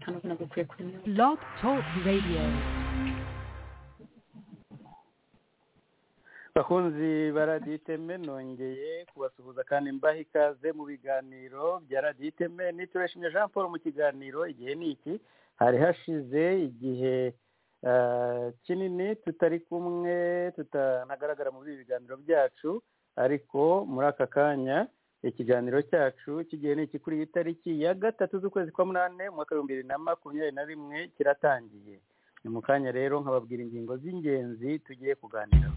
kanabona gukwiye kuremerwa Blog Talk Radio. bakunzi ba radiyo iteme nongeye kubasuhuza kandi mbaha ikaze mu biganiro bya radiyo iteme niturashimye jean paul mu kiganiro igihe ni iki hari hashize igihe eh, kinini tutari kumwe tutanagaragara muri ibi biganiro byacu ariko muri aka kanya ikiganiro cyacu cy'igihe ni iki kuri iyi tariki ya gatatu z'ukwezi kwa munani mu mwaka w'ibihumbi bibiri na makumyabiri na rimwe kiratangiye ni mu kanya rero nkababwira ingingo z'ingenzi tugiye kuganiraho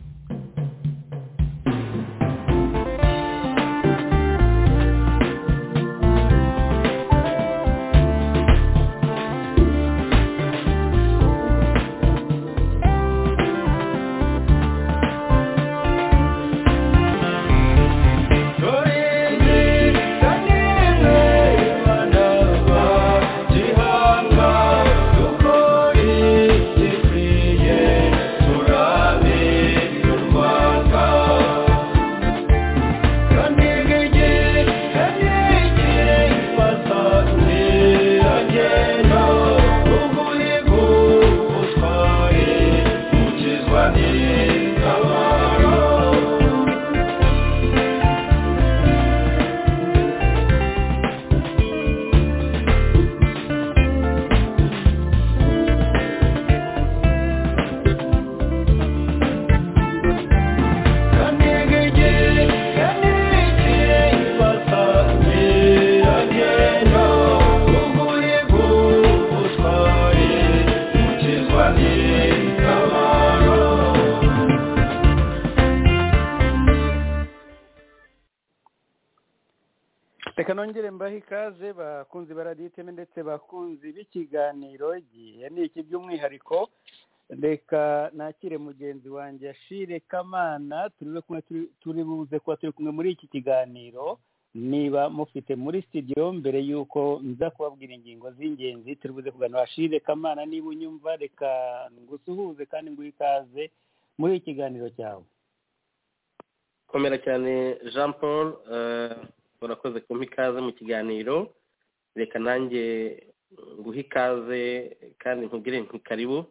reka nongere mbahe ikaze bakunzi ba radiyo iteme ndetse bakunzi b'ikiganiro igihe ni iki by'umwihariko reka nakire mugenzi wanjye ashire kamana turi kumwe turi- turi buze kuba turi kumwe muri iki kiganiro niba mufite muri studio mbere y'uko nza kubabwira ingingo z'ingenzi turi buze kuganira ashire kamana niba unyumva reka ngusuhuze kandi nguhe ikaze muri iki kiganiro cyawe komera cyane jean paul eh, urakoze kumpa ikaze mu kiganiro reka nanjye nguhe ikaze kandi nkubwire nti karibu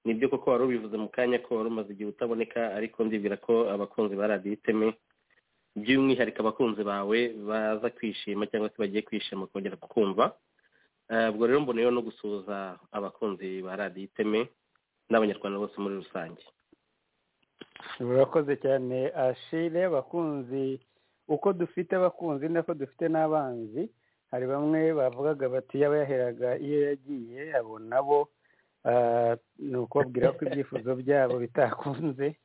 nibyo koko wari ubivuze mu kanya ko wari umaze igihe utaboneka ariko ndibwira ko abakunzi ba radiyo iteme by'umwihariko abakunzi bawe baza kwishima cyangwa se bagiye kwishima kongera kukumva Eh, ubwo rero mboneyeho no gusuhuza abakunzi ba radiyo iteme n'abanyarwanda bose muri rusange urakoze cyane ashire abakunzi uko dufite abakunzi nako dufite n'abanzi hari bamwe bavugaga bati yaba yaheraga iyo yagiye abo nabo ah, ni ukubabwira ko ibyifuzo byabo bitakunze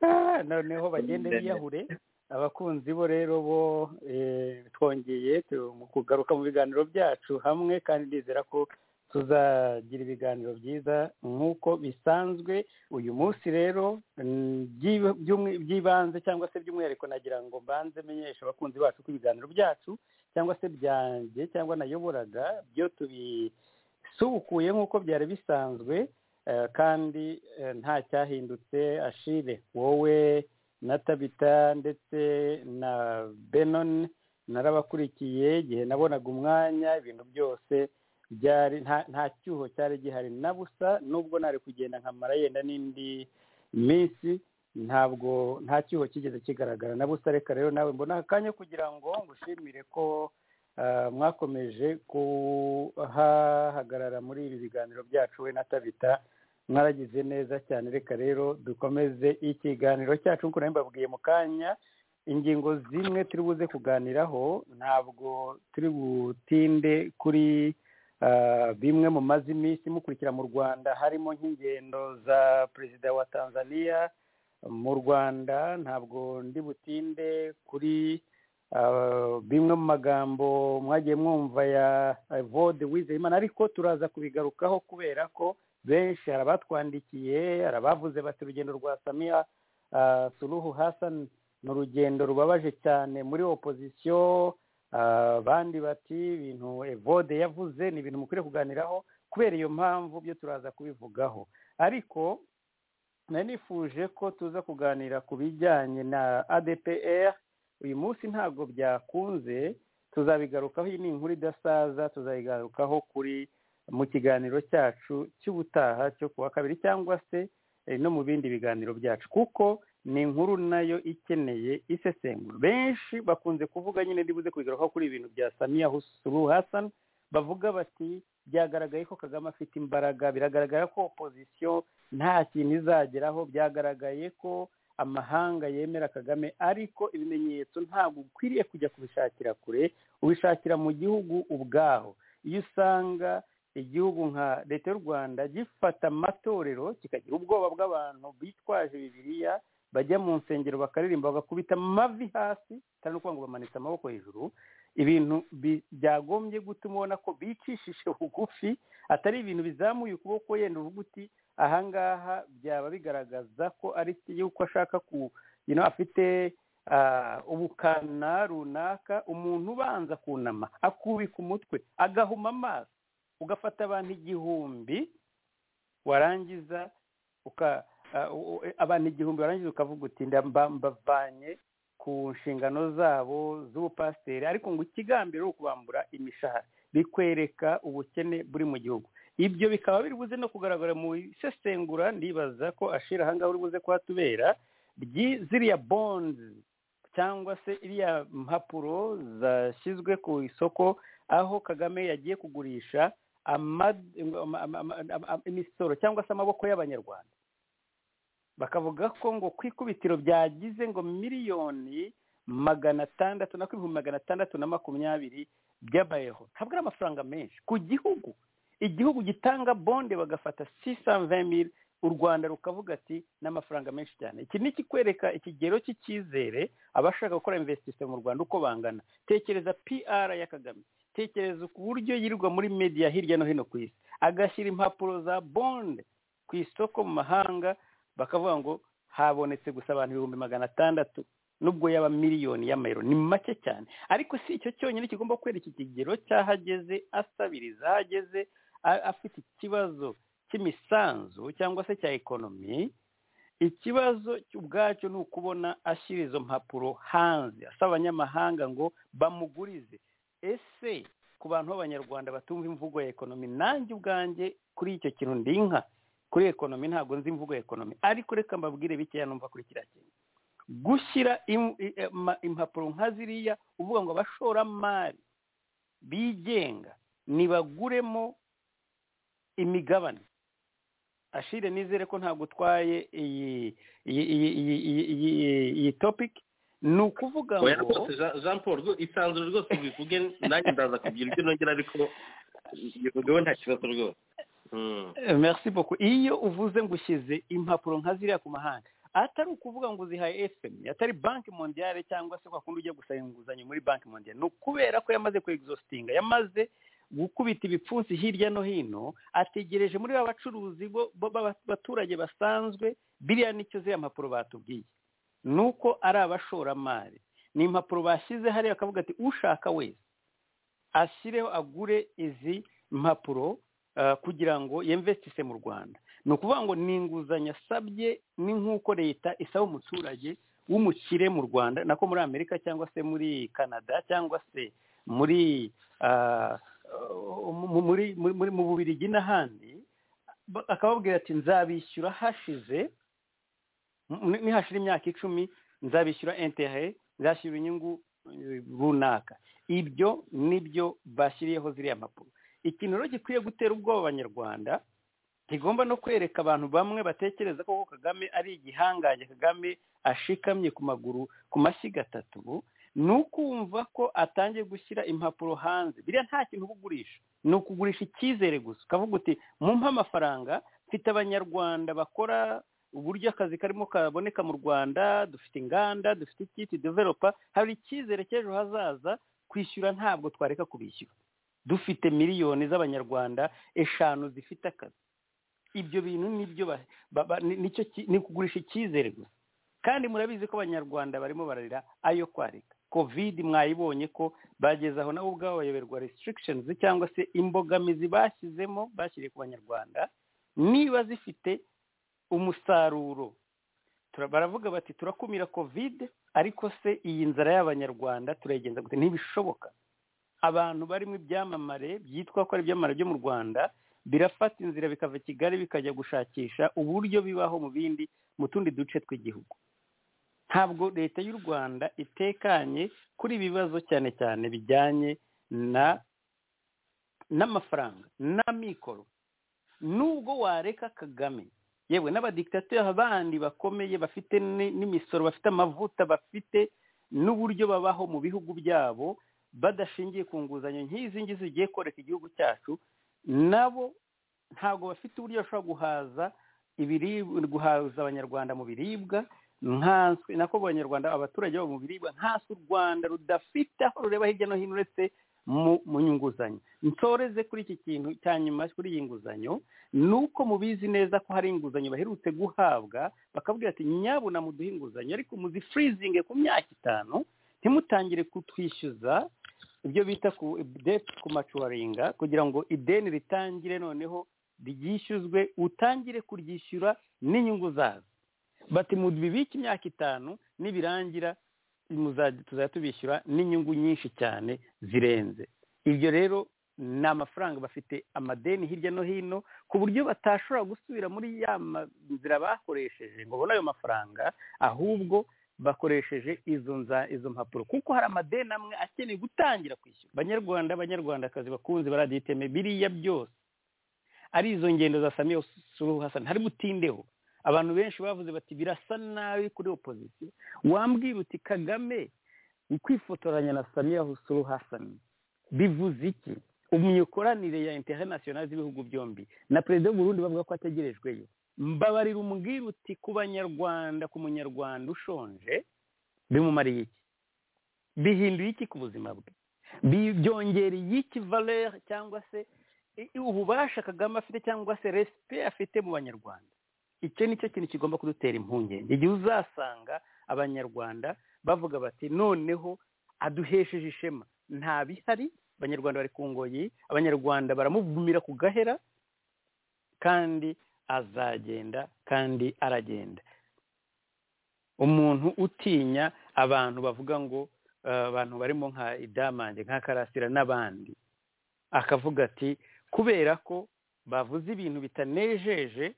Ah, noneho bagende biyahure abakunzi bo rero bo eh, twongeye tu- mu kugaruka mu biganiro byacu hamwe kandi ndizera ko tuzagira ibiganiro byiza nk'uko bisanzwe uyu munsi rero mm, by'i- by'umwi- by'ibanze cyangwa se by'umwihariko nagira ngo mbanze menyeshe abakunzi bacu ko ibiganiro byacu cyangwa se byanjye cyangwa nayoboraga byo tubisubukuye nk'uko byari bisanzwe eh, kandi eh, nta cyahindutse ashire wowe na tabita ndetse na benoni narabakurikiye igihe nabonaga umwanya ibintu byose byari nta nta cyuho cyari gihari na busa nubwo nari kugenda nkamara yenda n'indi minsi ntabwo nta cyuho kigeze kigaragara na busa reka rero nawe mbona aka kanya kugira ngo ngushimire ko ah, mwakomeje kuhahagarara muri ibi biganiro byacu we na tabita mwaragize neza cyane reka rero dukomeze ikiganiro cyacu nk'uko nari mbabwiye mu kanya ingingo zimwe turi buze kuganiraho ntabwo turi butinde kuri Ah, bimwe mu maze iminsi mukurikira mu rwanda harimo nk'ingendo za perezida wa tanzania mu rwanda ntabwo ndi butinde kuri ah, bimwe mu magambo mwagiye mwumva ya eh, vode wizeyimana ariko turaza kubigarukaho kubera ko benshi hari abatwandikiye hari abavuze bati urugendo rwa samiya ah, suruhu hasan ni urugendo rubabaje cyane muri opozisiyo Ah, abandi bati ibintu evode yavuze ni ibintu mukwiriye kuganiraho kubera iyo mpamvu byo turaza kubivugaho ariko nari nifuje ko tuza kuganira ku bijyanye na adpr uyu munsi ntabwo byakunze tuzabigarukaho iyi ni inkuru idasaza tuzabigarukaho kuri mu kiganiro cyacu cy'ubutaha cyo kuwa kabiri cyangwa se no mu bindi biganiro byacu kuko ni inkuru nayo ikeneye isesengura benshi bakunze kuvuga nyine ndibuze kubigarukaho kuri ibintu bya samiya husuru hasani bavuga bati byagaragaye ko kagame afite imbaraga biragaragara ko opozisiyo nta kintu izageraho byagaragaye ko amahanga yemera kagame ariko ibimenyetso ntabwo ukwiriye kujya kubishakira kure ubishakira mu gihugu ubwaho iyo usanga igihugu nka leta y'u rwanda gifata amatorero kikagira ubwoba bw'abantu bitwaje bibiriya bajya mu nsengero bakaririmba bagakubita amavi hasi kandi ukuvuga ngo bamanitse amaboko hejuru ibintu byagombye gutuma ubona ko bicishije bugufi atari ibintu bizamuye ukuboko yenda uvuga uti ahangaha byaba bigaragaza ko ari yuko ashaka ku afite ubukana runaka umuntu ubanza kunama akubika umutwe agahuma amaso ugafata abantu igihumbi warangiza abantu igihumbi warangiza ukavuga uti mbavanye ku nshingano zabo z'ubupasiteri ariko ngo ikigambiro ari ukubambura imishahara bikwereka ubukene buri mu gihugu ibyo bikaba biri buze no kugaragara mu isesengura ndibaza ko ashira ahangaha uri buze kuhatubera ziriya bonzi cyangwa se iriya mpapuro zashyizwe ku isoko aho kagame yagiye kugurisha imisoro cyangwa se amaboko y'abanyarwanda bakavuga ko ngo ku ikubitiro byagize ngo miliyoni magana atandatu na ibihumbi magana atandatu na makumyabiri by'amayero ntabwo ari amafaranga menshi ku gihugu igihugu gitanga bonde bagafata sisamvemiri u rwanda rukavuga ati ni amafaranga menshi cyane iki ni ikikwereka ikigero cy'icyizere abashaka gukora investisi mu rwanda uko bangana tekereza pr ya kagame tekereza ku buryo yirirwa muri media hirya no hino ku isi agashyira impapuro za bonde ku isoko mu mahanga bakavuga ngo habonetse gusa abantu ibihumbi magana atandatu nubwo yaba miliyoni y'amayero ni make cyane ariko si icyo cyonyine kigomba kwereka ikigero cy'ahageze asabiriza ahageze afite ikibazo cy'imisanzu cyangwa se cya ekonomi ikibazo ubwacyo ni ukubona ashyira izo mpapuro hanze asaba abanyamahanga ngo bamugurize ese ku bantu b'abanyarwanda batumva imvugo ya ekonomi nanjye ubwanjye kuri icyo kintu ndi inka kuri ekonomi ntabwo nzi imvugo ya ekonomi ariko reka mbabwire bikeya numva kuri kiriya kintu gushyira impapuro nka ziriya uvuga ngo abashoramari bigenga ntibaguremo imigabane ashire nizere ko ntabwo utwaye iyi topiki ni ukuvuga ngo jean paul isanzure rwose bivuge nanjye ndaza kugira ibyo nongera ariko bivugeho nta kibazo rwose merci beaucoup iyo uvuze ngo ushyize impapuro nka ziriya ku mahanga atari ukuvuga ngo uzihaye efuperi atari banki mondiyare cyangwa se kundi ujya gusaba inguzanyo muri banki mondiyare ni ukubera ko yamaze kwegizositinga yamaze gukubita ibipfunsi hirya no hino ategereje muri ba bacuruzi b'abaturage basanzwe biriya nicyo ziriya mpapuro batubwiye ni uko ari abashoramari ni impapuro bashyize hariya akavuga ati ushaka wese ashyireho agure izi mpapuro kugira ngo yemvesitise mu rwanda ni ukuvuga ngo ni inguzanyo asabye ni nk'uko leta isaba umuturage w'umukire mu rwanda nako muri amerika cyangwa se muri canada cyangwa se muri mu bubirigi n'ahandi akababwira ati nzabishyura hashize nihashira imyaka icumi nzabishyura entere nzashyira inyungu runaka ibyo nibyo bashyiriyeho ziriya mpapuro ikintu rero gikwiye gutera ubwoba abanyarwanda ntigomba no kwereka abantu bamwe batekereza ko kagame ari igihangange kagame ashikamye ku maguru ku mashyiga atatu ni ukumva ko atangiye gushyira impapuro hanze biriya nta kintu uba ugurisha ni ukugurisha icyizere gusa ukavuga uti mumpe amafaranga mfite abanyarwanda bakora uburyo akazi karimo kaboneka mu rwanda dufite inganda dufite ikiti developa hari icyizere cy'ejo hazaza kwishyura ntabwo twareka kubishyura dufite miliyoni z'abanyarwanda eshanu zifite akazi ibyo bintu nibyo ni ukugurisha icyizere gusa kandi murabizi ko abanyarwanda barimo bararira ayo kwarika covid mwayibonye ko bageze aho nabo ubwabo bayoberwa restrictions cyangwa se imbogamizi bashyizemo bashyiriye ku banyarwanda niba zifite umusaruro baravuga bati turakumira covid ariko se iyi nzara y'abanyarwanda turayigenza gute ntibishoboka abantu barimo ibyamamare byitwa ko ari ibyamamare byo mu rwanda birafata inzira bikava kigali bikajya gushakisha uburyo bibaho mu bindi mu tundi duce tw'igihugu ntabwo leta y'u rwanda itekanye kuri ibi bibazo cyane cyane bijyanye na n'amafaranga n'amikoro nubwo wareka kagame yewe n'abadikitateri bandi bakomeye bafite n'imisoro bafite amavuta bafite n'uburyo babaho mu bihugu byabo badashingiye ku nguzanyo nk'izi ngizi zigiye koreka igihugu cyacu nabo ntabwo bafite uburyo bashobora guhaza guhaza abanyarwanda mu biribwa nako abanyarwanda abaturage babo mu biribwa nkasi u rwanda rudafite aho rureba hirya no hino uretse mu nguzanyo nsoreze kuri iki kintu cya nyuma kuri iyi nguzanyo ni uko mubizi neza ko hari inguzanyo baherutse guhabwa bakabwira ati nyabuna muduhe inguzanyo ariko muzifurizinge ku myaka itanu ntimutangire kutwishyuza ibyo bita ku deti ku macuwaringa kugira ngo ideni ritangire noneho ryishyuzwe utangire kuryishyura n'inyungu zazo bati mubibike imyaka itanu nibirangira tuzajya tubishyura n'inyungu nyinshi cyane zirenze ibyo rero ni amafaranga bafite amadeni hirya no hino ku buryo batashobora gusubira muri ya nzira bakoresheje ngo babone ayo mafaranga ahubwo bakoresheje izo nza izo mpapuro kuko hari amadeni amwe akeneye gutangira kwishyura abanyarwanda abanyarwandakazi bakunze baraditeme biriya byose ari izo ngendo za samiya suruhu hasani hari butindeho abantu benshi bavuze bati birasa nabi kuri opozisiyo wambwira uti kagame kwifotoranya na samiya suruhu hasani bivuze iki imikoranire ya interinasiyonari z'ibihugu byombi na perezida w'uburundi bavuga ko ategerejweyo mbabarira umbwira uti ku banyarwanda ku munyarwanda ushonje bimumariye iki bihinduye iki ku buzima bwe byongereye iki valere cyangwa se ububasha kagame afite cyangwa se resipe afite mu banyarwanda icyo ni cyo kintu kigomba kudutera impungenge igihe uzasanga abanyarwanda bavuga bati noneho aduhesheje ishema nta bihari abanyarwanda bari ku ngoyi abanyarwanda baramuvumira ku gahera kandi azagenda kandi aragenda umuntu utinya abantu bavuga ngo abantu barimo nka idamange nka karasira n'abandi akavuga ati kubera ko bavuze ibintu bitanejeje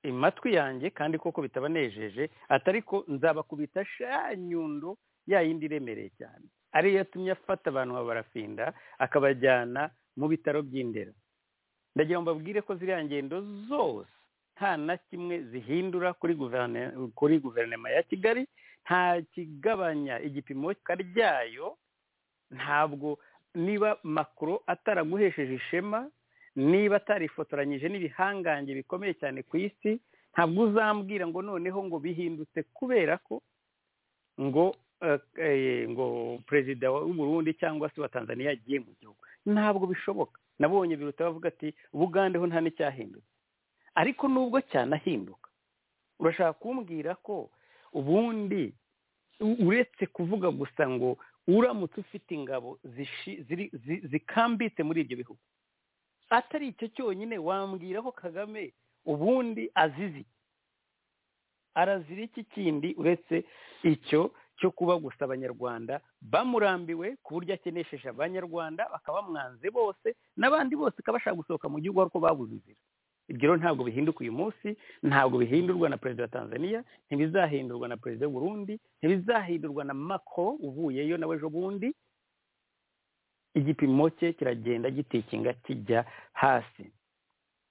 amatwi yanjye kandi koko bitabanejeje atari ko nzabakubita shanyundo ya yindi iremereye cyane ariyo yatumye afata abantu barafinda akabajyana mu bitaro by'indera ndagira ngo mbabwire ko ziriya ngendo zose nta na kimwe zihindura kuri guverinoma ya kigali nta kigabanya igipimo ryayo ntabwo niba makuru ataraguhesheje ishema niba atarifotoranyije n'ibihangange bikomeye cyane ku isi ntabwo uzambwira ngo noneho ngo bihindutse kubera ko ngo ngo perezida w'uburundi cyangwa se wa tanzania yagiye mu gihugu ntabwo bishoboka nabonye biruta bavuga ati bugandeho nta n'icyahindutse ariko nubwo cyanahinduka urashaka kumbwira ko ubundi uretse kuvuga gusa ngo uramutse ufite ingabo zikambitse muri ibyo bihugu atari icyo cyonyine wambwira ko kagame ubundi azizi arazira iki kindi uretse icyo cyo kuba gusa abanyarwanda bamurambiwe ku buryo akenesheje abanyarwanda bakaba bamwanze bose n'abandi bose bakaba bashaka gusohoka mu gihugu ariko babuze inzira ibyo rero ntabwo bihinduka uyu munsi ntabwo bihindurwa na perezida wa tanzania ntibizahindurwa na perezida w'uburundi ntibizahindurwa na mako uvuyeyo nawe ejo bundi igipimo cye kiragenda gitikinga kijya hasi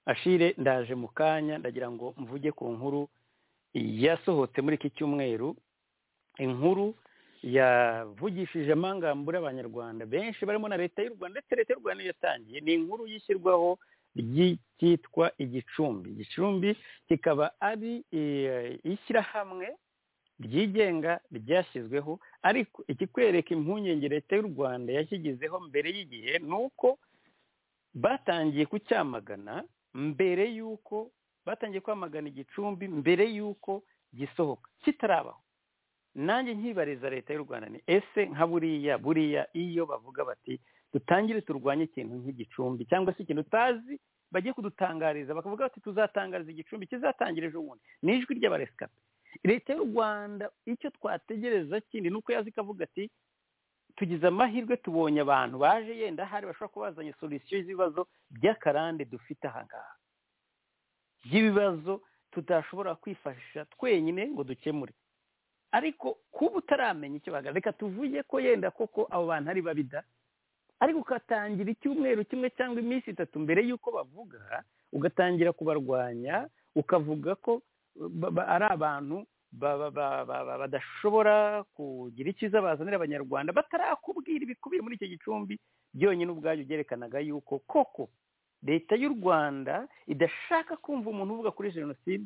ashire ndaje mu kanya ndagira ngo mvuge ku nkuru yasohotse muri iki cyumweru inkuru yavugishije amangambure abanyarwanda benshi barimo na leta y'u rwanda ndetse leta y'u rwanda niyo yatangiye ni inkuru y'ishyirwaho ryitwa igicumbi igicumbi kikaba ari ishyirahamwe ryigenga ryashyizweho ariko ikikwereka impungenge leta y'u rwanda yashyigizeho mbere y'igihe ni uko batangiye kucyamagana mbere y'uko batangiye kwamagana igicumbi mbere y'uko gisohoka kitarabaho nanjye nkibariza leta y'u rwanda ni ese nka buriya buriya iyo bavuga bati dutangire turwanye ikintu nk'igicumbi cyangwa se ikintu utazi bagiye kudutangariza bakavuga bati tuzatangariza igicumbi kizatangira ejo bundi ni ijwi ry'abaresikape leta y'u rwanda icyo twategereza kindi ni uko yazi ikavuga ati tugize amahirwe tubonye abantu baje yenda hari bashobora kuba bazanye solisiyo z'ibibazo by'akarande dufite aha ngaha by'ibibazo tutashobora kwifashisha twenyine ngo dukemure ariko kuba utaramenya icyo bagana reka tuvuge ko yenda koko abo bantu ari babida ariko ugatangira icyumweru kimwe cyangwa iminsi itatu mbere y'uko bavuga ugatangira kubarwanya ukavuga ko ari abantu badashobora kugira icyiza bazanira abanyarwanda batarakubwira ibikubiye muri icyo gicumbi byonyine ubwabyo byerekanaga yuko koko leta y'u rwanda idashaka kumva umuntu uvuga kuri jenoside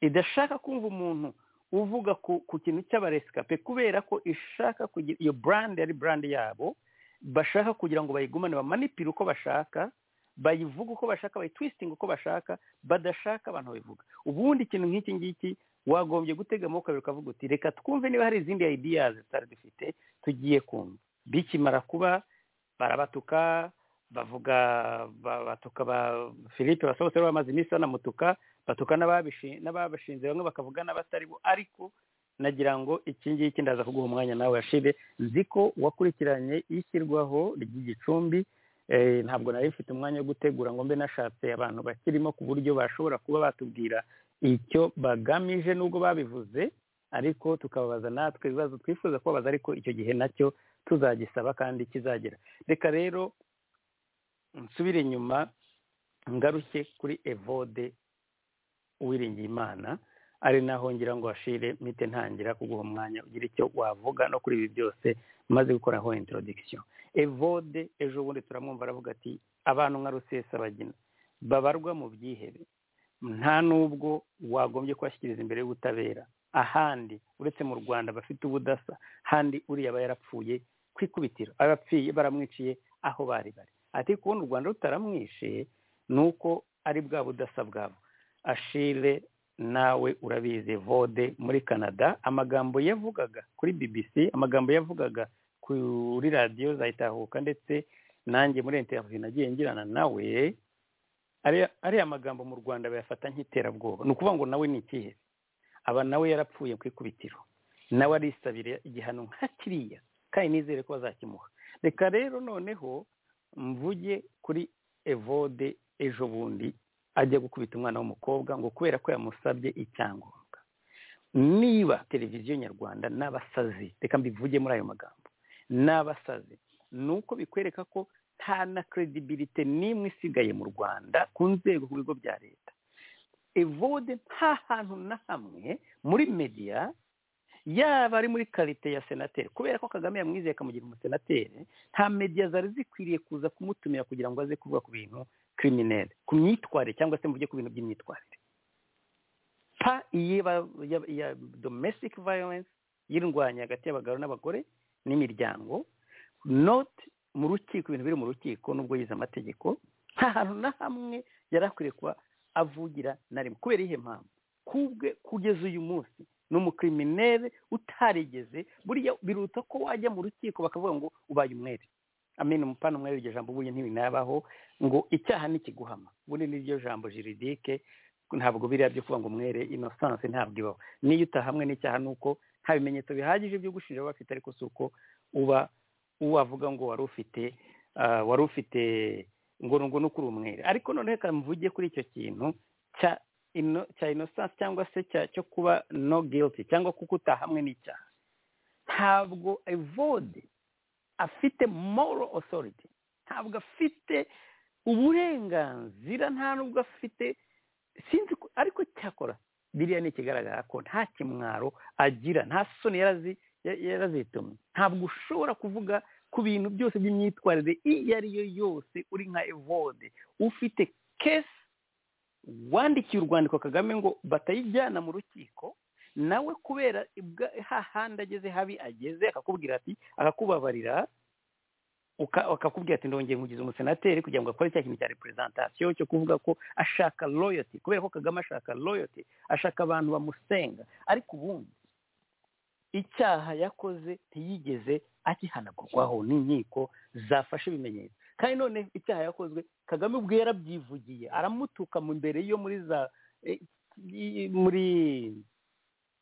idashaka kumva umuntu uvuga ku kintu cy'abaresikape kubera ko ishaka kugira iyo burandi ari burandi yabo bashaka kugira ngo bayigumane bamanipire uko bashaka bayivuga uko bashaka bayitwisitinga uko bashaka badashaka abantu babivuga ubundi ikintu nk'iki ngiki wagombye gutega amaboko abiri ukavuga uti reka twumve niba hari izindi ideas zitari dufite tugiye kumva bikimara kuba barabatuka bavuga batuka ba philippe basohotse bamaze iminsi banamutuka batuka n'ababashinze bamwe bakavuga n'abatari bo ariko nagira ngo iki ngiki ndaza kuguha umwanya nawe yashire nzi ko wakurikiranye ishyirwaho ry'igicumbi ntabwo nari mfite umwanya wo gutegura ngo mbe nashatse abantu bakirimo ku buryo bashobora kuba batubwira icyo bagamije n'ubwo babivuze ariko tukababaza natwe ibibazo twifuza kubabaza ariko icyo gihe nacyo tuzagisaba kandi kizagera reka rero nsubire inyuma ngaruke kuri evode uwiringiye imana ari naho ngira ngo washire mite ntangira kuguha umwanya ugira icyo wavuga no kuri ibi byose maze gukoraho introduction evode ejo bundi turamwumva aravuga ati abantu nka rusesabagina babarwa mu byihebe nta n'ubwo wagombye kubashyikiriza imbere y'ubutabera ahandi uretse mu rwanda bafite ubudasa handi uriya aba yarapfuye ku ikubitiro abapfuye baramwiciye aho bari bari ati kubona u rwanda rutaramwishe ni uko ari bwa budasa bwabo ashire nawe urabizi vode muri canada amagambo yavugaga kuri bbc amagambo yavugaga kuri radiyo zayitahuka ndetse nanjye muri interineti nagiye ngirana nawe ariya magambo mu rwanda bayafata nk'iterabwoba ni ukuvuga ngo nawe ni ikihe aba nawe yarapfuye ku ikubitiro nawe arisabira igihano nka kiriya kandi nizere ko bazakimuha reka rero noneho mvuge kuri evode ejo bundi ajya gukubita umwana w'umukobwa ngo kubera ko yamusabye icyangombwa niba televiziyo nyarwanda n'abasazi reka mbivuge muri ayo magambo n'abasazi ni uko bikwereka ko nta na kredibilite n'imwe isigaye mu rwanda ku nzego ku bigo bya leta evode nta hantu na hamwe muri mediya yaba ari muri karite ya senateri kubera ko kagame yamwizeye akamugira umusenateri nta mediya zari zikwiriye kuza kumutumira kugira ngo aze kuvuga ku bintu kirimineri ku myitwarire cyangwa se mvuge ku bintu by'imyitwarire pa iya domestic violence y'indwanya hagati y'abagabo n'abagore n'imiryango not mu rukiko ibintu biri mu rukiko nubwo yize amategeko nta hantu na hamwe yari akwiriye kuba avugira na rimwe kubera iyihe mpamvu kubwe kugeza uyu munsi ni umukiriminere utarigeze buriya biruta ko wajya mu rukiko bakavuga ngo ubaye umwere amena umupana umwe iryo jambo ubuye ntibinabaho ngo icyaha nikiguhama ubundi n'iryo jambo jiridike ntabwo biriya byo kuvuga ngo umwere inosansi ntabwo ibaho niyo utahamwe n'icyaha ni uko nta bimenyetso bihagije byo gushinja bafite ariko si uko uba wavuga ngo wari ufite wari ufite ngo ngo ni ukuri umwere ariko noneho reka mvuge kuri icyo kintu cya cya inosansi cyangwa se cyo kuba no guilty cyangwa kuko utahamwe n'icyaha ntabwo evode afite moral authority ntabwo afite uburenganzira nta nubwo afite sinzi ariko cyakora biriya ni ikigaragara ko nta kimwaro agira nta soni yarazitumye ntabwo ushobora kuvuga ku bintu byose by'imyitwarire iyo ari yo yose uri nka evode ufite kesi wandikiye urwandiko kagame ngo batayijyana mu rukiko nawe kubera hahandi ageze habi ageze akakubwira ati akakubabarira akakubwira ati ndongeye nkugize umusenateri kugira ngo akore cya kintu cya repurezentatisiyo cyo kuvuga ko ashaka royoti kubera ko kagame ashaka royoti ashaka abantu bamusenga ariko ubundi icyaha yakoze ntiyigeze akihanagurwaho n'inkiko zafashe ibimenyetso kandi none icyaha yakozwe kagame ubwe yarabyivugiye aramutuka mu mbere yo muri za muri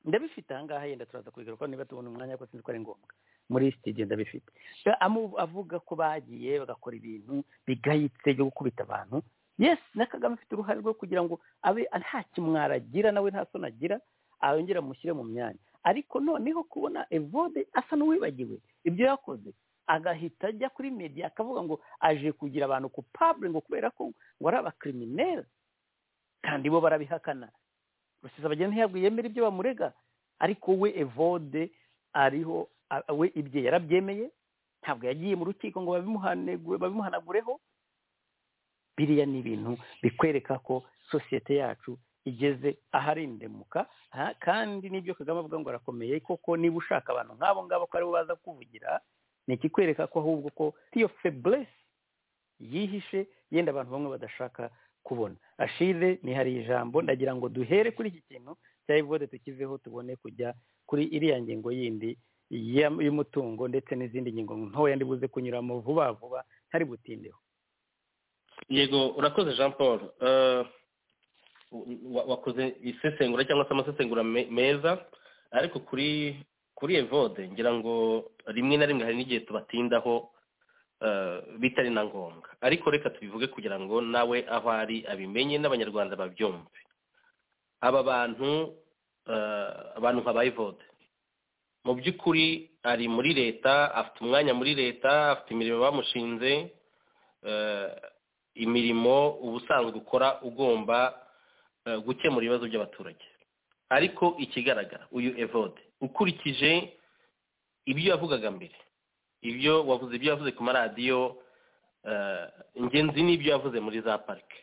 ndabifite ahangaha yenda turaza kubigaruka niba tubona umwanya ko sinzi ko ari ngombwa muri sitade ndabifite avuga ko bagiye bagakora ibintu bigayitse byo gukubita abantu yes na kagame afite uruhare rwo kugira ngo abe nta kimwara agira nawe nta soni agira arongera amushyire mu myanya ariko noneho kubona evode asa n'uwibagiwe ibyo yakoze agahita ajya kuri media akavuga ngo aje kugira abantu ku pabure ngo kubera ko ngo ari abakirimineri kandi bo barabihakana rusizabageni ntiyabwiye yemera ibyo bamurega ariko we evode ariho we ibye yarabyemeye ntabwo yagiye mu rukiko ngo babimuhanagureho biriya ni ibintu bikwereka ko sosiyete yacu igeze aharindemuka kandi n'ibyo kagame avuga ngo arakomeye koko niba ushaka abantu nk'abo ngabo ko aribo baza kuvugira ni ikikwereka ko ahubwo ko tiyo feburesi yihishe yenda abantu bamwe badashaka kubona ashire nihariye ijambo ndagira ngo duhere kuri iki kintu cya evode tukiveho tubone kujya kuri iriya ngingo yindi y'umutungo ndetse n'izindi ngingo ntoya ndibuze kunyuramo vuba vuba ntari butindeho yego urakoze jean paul wakoze isesengura cyangwa se amasesengura meza ariko kuri kuri evode ngira ngo rimwe na rimwe hari n'igihe tubatindaho bitari na ngombwa ariko reka tubivuge kugira ngo nawe aho ari abimenye n'abanyarwanda babyumve aba bantu abantu nka bayivode mu by'ukuri ari muri leta afite umwanya muri leta afite imirimo bamushinze imirimo ubusanzwe ukora ugomba gukemura ibibazo by'abaturage ariko ikigaragara uyu evode ukurikije ibyo yavugaga mbere ibyo wavuze ibyo yavuze ku maradiyo ingenzi ni ibyo yavuze muri za parike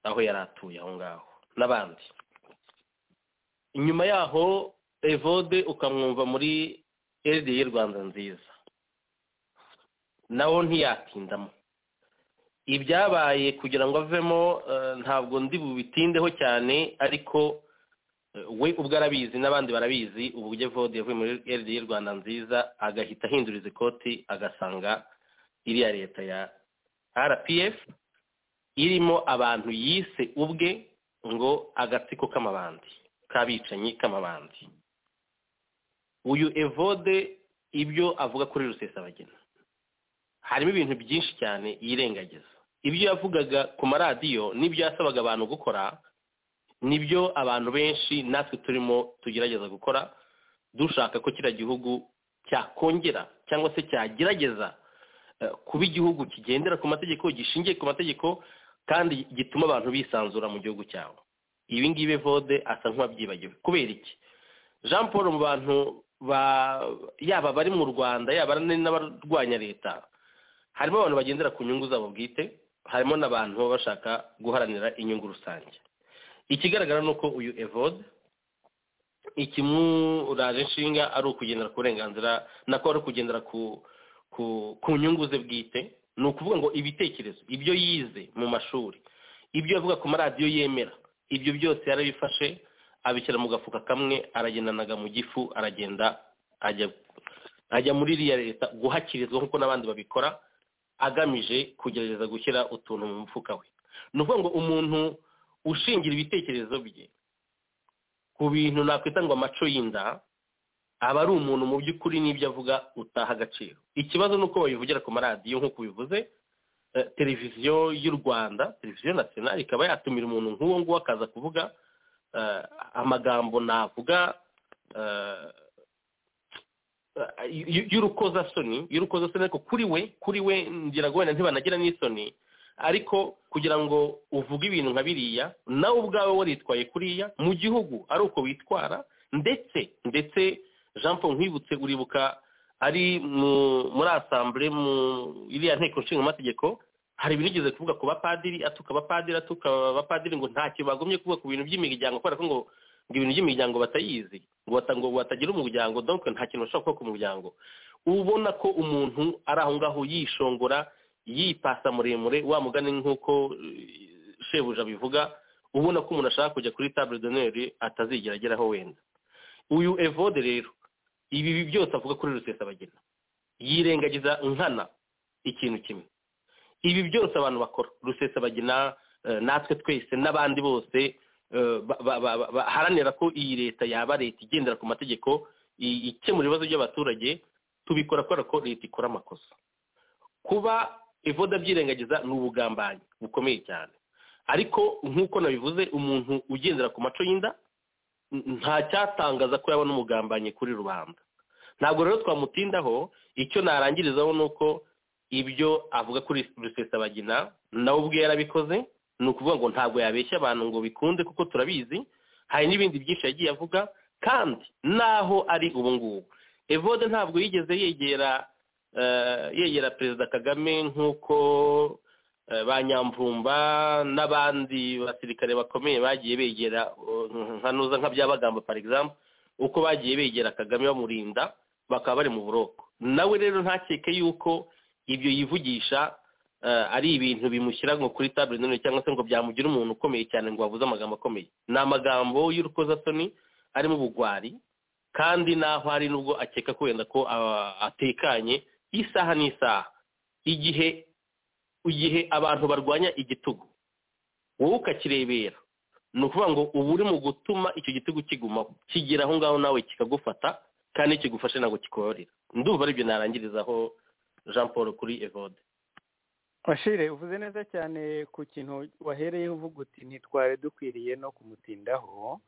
aho yari atuye aho ngaho n'abandi inyuma yaho evode ukamwumva muri eride Rwanda nziza nawo ntiyatindamo ibyabaye kugira ngo avemo ntabwo ndi bubitindeho cyane ariko we ubwo arabizi n'abandi barabizi uburyo evode yavuye muri eride Rwanda nziza agahita ahinduriza ikoti agasanga iriya leta ya rpf irimo abantu yise ubwe ngo agatsiko k'amabandi k'abicanyi k'amabandi uyu evode ibyo avuga kuri rusesabagina harimo ibintu byinshi cyane yirengagiza ibyo yavugaga ku maradiyo n'ibyo yasabaga abantu gukora nibyo abantu benshi natwe turimo tugerageza gukora dushaka ko kiriya gihugu cyakongera cyangwa se cyagerageza kuba igihugu kigendera ku mategeko gishingiye ku mategeko kandi gituma abantu bisanzura mu gihugu cyabo ibi ngibi vode asa nk'uwabyibagiwe kubera iki jean paul mu bantu yaba abari mu rwanda yaba n'abarwanya leta harimo abantu bagendera ku nyungu zabo bwite harimo n'abantu baba bashaka guharanira inyungu rusange ikigaragara ni uko uyu evode ikimuraje inshinga ari ukugendera ku burenganzira nako ari ukugendera ku nyungu ze bwite ni ukuvuga ngo ibitekerezo ibyo yize mu mashuri ibyo avuga ku maradiyo yemera ibyo byose yarabifashe abishyira mu gafuka kamwe aragendanaga mu gifu aragenda ajya muri iriya leta guhakirizwa nk'uko n'abandi babikora agamije kugerageza gushyira utuntu mu mufuka we ni ukuvuga ngo umuntu ushingira ibitekerezo bye ku bintu nakwita ngo amaco y'inda aba ari umuntu mu by'ukuri n'ibyo avuga utaha agaciro ikibazo ni uko babivugira ku maradiyo nk'uko bivuze televiziyo y'u rwanda televiziyo national ikaba yatumira umuntu nk'uwo nguwo akaza kuvuga amagambo navuga y'urukozasoni y'urukozasoni ariko kuri we kuri we ngira ngo wenda ntibanagira n'isoni ariko kugira ngo uvuge ibintu nka biriya nawe ubwawe waritwaye kuriya mu gihugu ari uko witwara ndetse ndetse jean paul nkwibutse uribuka ari muri asambure mu iriya nteko nshinga amategeko hari ibintu igeze kuvuga ku bapadiri atuka abapadiri atuka abapadiri ngo ntacyo bagumye kuvuga ku bintu by'imiryango kubera ko ngo ngo ibintu by'imiryango batayizi ngo batagira umuryango donke nta kintu bashobora kuba ku muryango ubona ko umuntu ari aho ngaho yishongora yipasa muremure wa mugani nk'uko shebuja abivuga ubona ko umuntu ashaka kujya kuri table d'honneur atazigera ageraho wenda uyu evode rero ibi byose avuga kuri rusesabagina yirengagiza nkana ikintu kimwe ibi byose abantu bakora rusesabagina natwe twese n'abandi bose baharanira ko iyi leta yaba leta igendera ku mategeko ikemura ibibazo by'abaturage tubikora kubera ko leta ikora amakosa kuba ivoda byirengagiza ni ubugambanyi bukomeye cyane ariko nk'uko nabivuze umuntu ugendera ku maco y'inda nta cyatangaza ko yabona umugambanyi kuri rubanda ntabwo rero twamutindaho icyo narangirizaho ni uko ibyo avuga kuri rusesabagina nawe ubwe yarabikoze ni ukuvuga ngo ntabwo yabeshya abantu ngo bikunde kuko turabizi hari n'ibindi byinshi yagiye avuga kandi naho ari ubu ngubu evode ntabwo yigeze yegera yegera perezida kagame nk'uko ba nyamvumba n'abandi basirikare bakomeye bagiye begera nkanuza nka byabagamba par exemple uko bagiye begera kagame bamurinda bakaba bari mu buroko nawe rero ntakeke yuko ibyo yivugisha ari ibintu bimushyira ngo kuri tabure none cyangwa se ngo byamugira umuntu ukomeye cyane ngo bavuze amagambo akomeye ni amagambo y'urukozasoni arimo ubugwari kandi naho hari nubwo akeka ko wenda ko atekanye isaha n'isaha igihe igihe abantu barwanya igitugu wowe ukakirebera ni ukuvuga ngo uba uri mu gutuma icyo gitugu kigumaho kigera aho ngaho nawe kikagufata kandi kigufashe ntabwo kikorohera ndumva aribyo narangirizaho jean paul kuri evode bashire uvuze neza cyane ku kintu wahereyeho uvuga uti ntitware dukwiriye no kumutindaho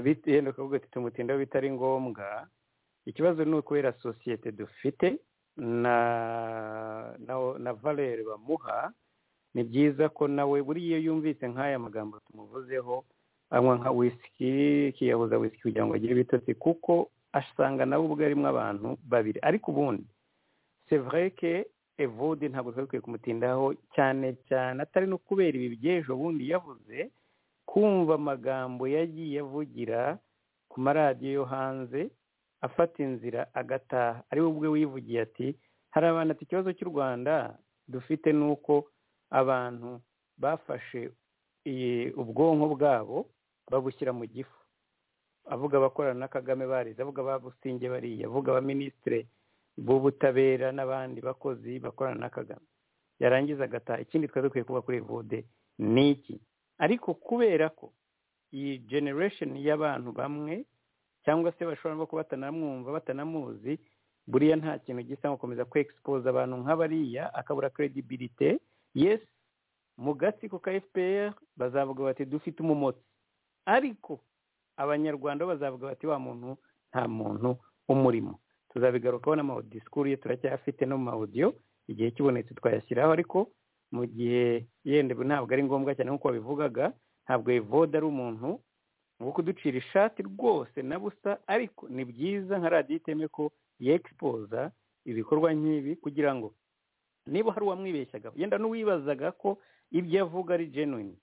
bitewe uti tumutindaho bitari ngombwa ikibazo ni ukubera sosiyete dufite na na valere bamuha ni byiza ko nawe buriya yumvise nk'aya magambo tumuvuzeho anywa nka wisiki kiyabuza wisiki kugira ngo agire ibitotsi kuko asanga nawe ubwo arimo abantu babiri ariko ubundi sevreke evode ntabwo twari dukwiye kumutindaho cyane cyane atari no kubera ibi by'ejo bundi yavuze kumva amagambo yagiye avugira ku maradiyo yo hanze afata inzira agataha ari we ubwe wivugiye ati hari abantu ati ikibazo cy'u rwanda dufite ni uko abantu bafashe ubwonko bwabo babushyira mu gifu avuga abakorana na kagame barize avuga babusinge bariya avuga abaminisitire b'ubutabera n'abandi bakozi bakorana na kagame yarangiza agataha ikindi twari dukwiye kuba kuri vode ni iki ariko kubera ko iyi generesheni y'abantu bamwe cyangwa se bashobora no kuba batanamwumva batanamuzi buriya nta kintu gisa nko gukomeza kwegisipoza abantu nk'abariya akabura kredibilite yesi mu gati ku ka fpr bazavuga bati dufite umumotsi ariko abanyarwanda bazavuga bati wa muntu nta muntu umurimo tuzabigarukaho n'amawodisikuru ye turacyafite no mu mawodiyo igihe kibonetse twayashyiraho ariko mu gihe yenda ntabwo ari ngombwa cyane nk'uko babivugaga ntabwo evode ari umuntu ngo kuducira ishati rwose na busa ariko ni byiza nka radiyo iteme ko yegisipoza ibikorwa nk'ibi kugira ngo niba hari uwamwibeshyaga yenda n'uwibazaga ko ibyo avuga ari genuine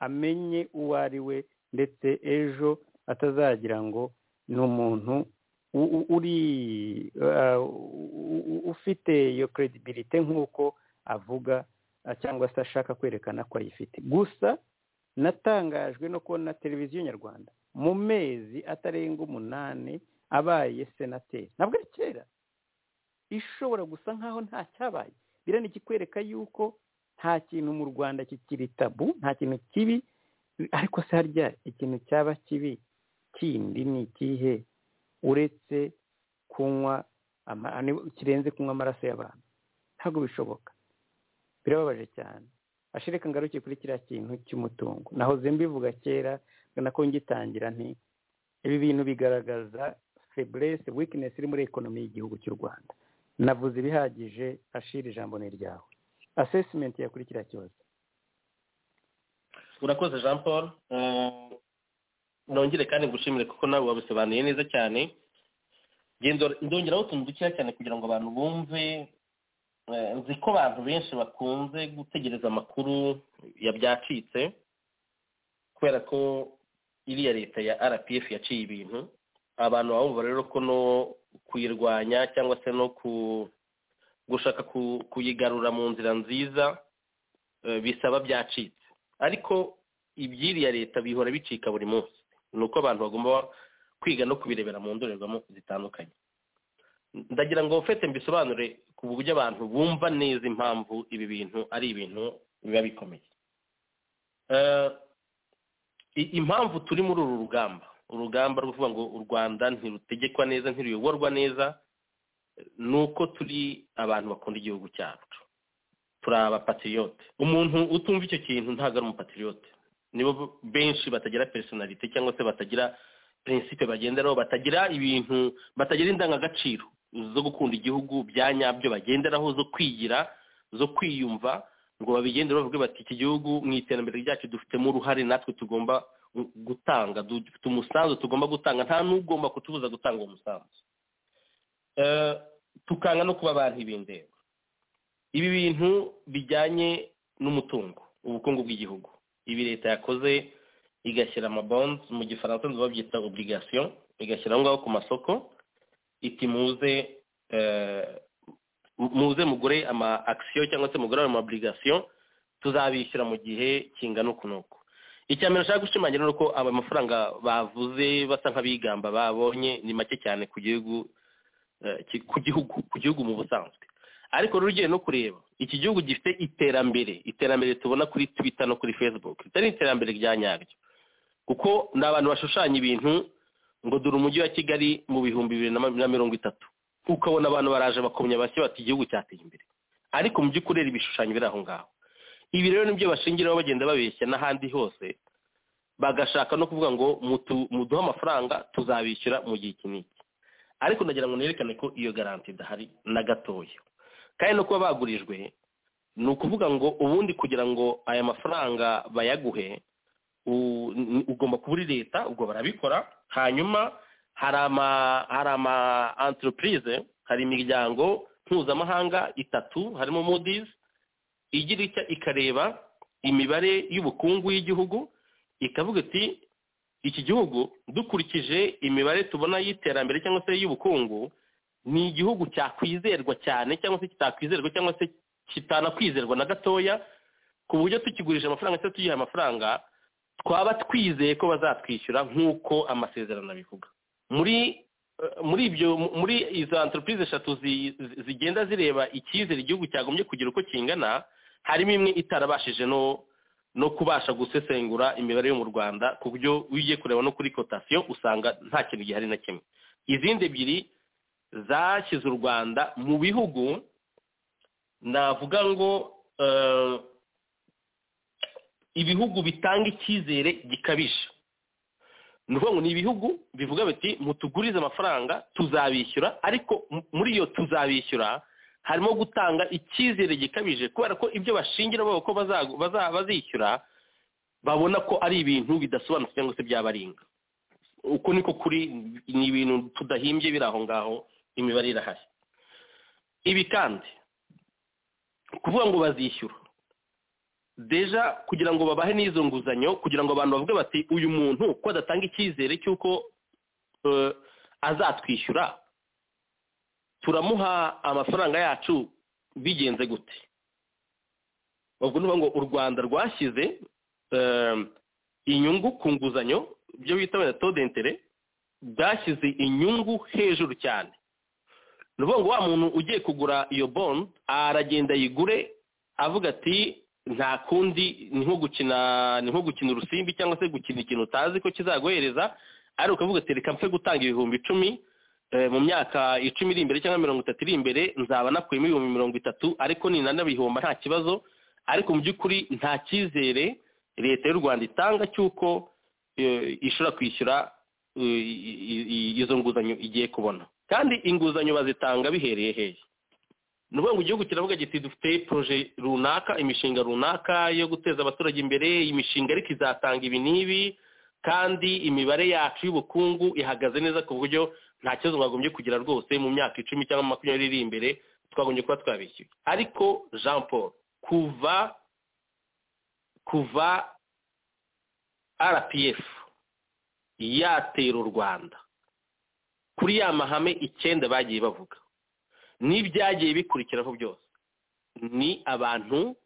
amenye uwo ari we ndetse ejo atazagira ngo ni umuntu uri ufite iyo credibility nk'uko avuga cyangwa se ashaka kwerekana ko ayifite gusa natangajwe no kubona televiziyo nyarwanda mu mezi atarenga umunani abaye senateri ntabwo ari kera ishobora gusa nkaho nta cyabaye biriya ikikwereka yuko nta kintu mu rwanda kikiri tabu nta kintu kibi ariko se harya ikintu cyaba kibi kindi ni ikihe uretse kunywa kirenze kunywa amaraso y'abantu ntabwo bishoboka birababaje cyane ashireka ngaruke kuri kiriya kintu cy'umutungo nahoze mbivuga kera nako ngitangira nti ibi bintu bigaragaza feburese wikinesi iri muri ekonomi y'igihugu cy'u rwanda navuze ibihagije ashira ijambo ni ryawe asesimenti ya kuri kiriya kibazo urakoze jean paul nongere kandi gushimire kuko nawe wabisobanuye neza cyane ndongeraho utuntu dukeya cyane kugira ngo abantu bumve nzi ko abantu benshi bakunze gutegereza amakuru ya byacitse kubera ko iriya leta ya rpf yaciye ibintu abantu baba rero ko no kuyirwanya cyangwa se no gushaka kuyigarura mu nzira nziza bisaba byacitse ariko iby'iriya leta bihora bicika buri munsi ni uko abantu bagomba kwiga no kubirebera mu ndorerwamo zitandukanye ndagira ngo ufite mbisobanure ku buryo abantu bumva neza impamvu ibi bintu ari ibintu biba bikomeye impamvu turi muri uru rugamba urugamba rwo kuvuga ngo u rwanda ntirutegekwa neza ntiruyoborwa neza ni uko turi abantu bakunda igihugu cyacu turi abapatiriyote umuntu utumva icyo kintu ntabwo ari umupatiriyote nibo benshi batagira personalite cyangwa se batagira prinsipe bagenderaho batagira ibintu batagira indangagaciro zo gukunda igihugu bya nyabyo bagenderaho zo kwigira zo kwiyumva ngo babigende bavuge bati iki gihugu mu iterambere ryacu dufitemo uruhare natwe tugomba gutanga dufite umusanzu tugomba gutanga nta n'ugomba kutubuza gutanga uwo musanzu tukanga no kuba abantu ibindera ibi bintu bijyanye n'umutungo ubukungu bw'igihugu ibi leta yakoze igashyira amabonzi mu gifaransa nzu babyita obligation igashyira aho ngaho ku masoko iti muze muze mugure ama akisiyo cyangwa se mugure ama obligation tuzabishyura mu gihe kingana uku n'uku icya mbere nshaka gushimangira ni uko aba mafaranga bavuze basa nk'abigamba babonye ni make cyane ku gihugu ku gihugu ku gihugu mu busanzwe ariko rero ugiye no kureba iki gihugu gifite iterambere iterambere tubona kuri twita no kuri facebook ritari iterambere rya nyaryo kuko ni abantu bashushanya ibintu ngo dore umujyi wa kigali mu bihumbi bibiri na mirongo itatu ukabona abantu baraje bakomya bashya bati igihugu cyateye imbere ariko mu by'ukuri rero ibishushanyo biri aho ngaho ibi rero nibyo bashingiraho bagenda babeshya n'ahandi hose bagashaka no kuvuga ngo muduhe amafaranga tuzabishyura mu gihe iki n'iki ariko ndagira ngo nerekane ko iyo garanti idahari na gatoya kandi no kuba bagurijwe ni ukuvuga ngo ubundi kugira ngo aya mafaranga bayaguhe ugomba kuba uri leta ubwo barabikora hanyuma hari ama hari ama entreprise hari imiryango mpuzamahanga itatu harimo Moody's igira icya ikareba imibare y'ubukungu y'igihugu ikavuga iti iki gihugu dukurikije imibare tubona y'iterambere cyangwa se y'ubukungu ni igihugu cyakwizerwa cyane cyangwa se kitakwizerwa cyangwa se kitanakwizerwa na gatoya ku buryo tukigurije amafaranga cyangwa tugihaye amafaranga twaba twizeye ko bazatwishyura nk'uko amasezerano abivuga muri muri ibyo muri izo anteropurize eshatu zigenda zireba icyizere igihugu cyagombye kugira uko kingana harimo imwe itarabashije no no kubasha gusesengura imibare yo mu rwanda ku buryo ugiye kureba no kuri kotasiyo usanga nta kintu gihari na kimwe izindi ebyiri zashyize u rwanda mu bihugu navuga ngo ibihugu bitanga icyizere gikabije ni ukuvuga ngo ni ibihugu bivuga biti mutugurize amafaranga tuzabishyura ariko muri iyo tuzabishyura harimo gutanga icyizere gikabije kubera ko ibyo bashingira babo ko bazishyura babona ko ari ibintu bidasobanutse cyangwa se byabaringa uko niko kuri ni ibintu tudahimbye biri aho ngaho imibare irahari ibi kandi kuvuga ngo bazishyura deja kugira ngo babahe n'izo nguzanyo kugira ngo abantu bavuge bati uyu muntu ko adatanga icyizere cy'uko azatwishyura turamuha amafaranga yacu bigenze gute ubwo ni ngo u rwanda rwashyize inyungu ku nguzanyo ibyo bita wenda todentere bwashyize inyungu hejuru cyane ni ukuvuga ngo wa muntu ugiye kugura iyo bond aragenda ayigure avuga ati nta kundi ni nko gukina ni nko gukina urusimbi cyangwa se gukina ikintu utazi ko kizaguhereza ariko ukavuga ati reka mfe gutanga ibihumbi icumi mu myaka icumi iri imbere cyangwa mirongo itatu iri imbere nzaba nakuyemo ibihumbi mirongo itatu ariko ninanabihomba nta kibazo ariko mu by'ukuri nta cyizere leta y'u rwanda itanga cy'uko ishobora kwishyura izo nguzanyo igiye kubona kandi inguzanyo bazitanga bihereye hehe ni ukuvuga ngo igihugu kiravuga giti dufite poroje runaka imishinga runaka yo guteza abaturage imbere imishinga ariko izatanga ibi n'ibi kandi imibare yacu y'ubukungu ihagaze neza ku buryo nta kibazo twagombye kugira rwose mu myaka icumi cyangwa makumyabiri iri imbere twagombye kuba twabishyuye ariko jean paul kuva kuva rpf yatera u rwanda kuri ya mahame icyenda bagiye bavuga n'ibyagiye bikurikiraho byose ni abantu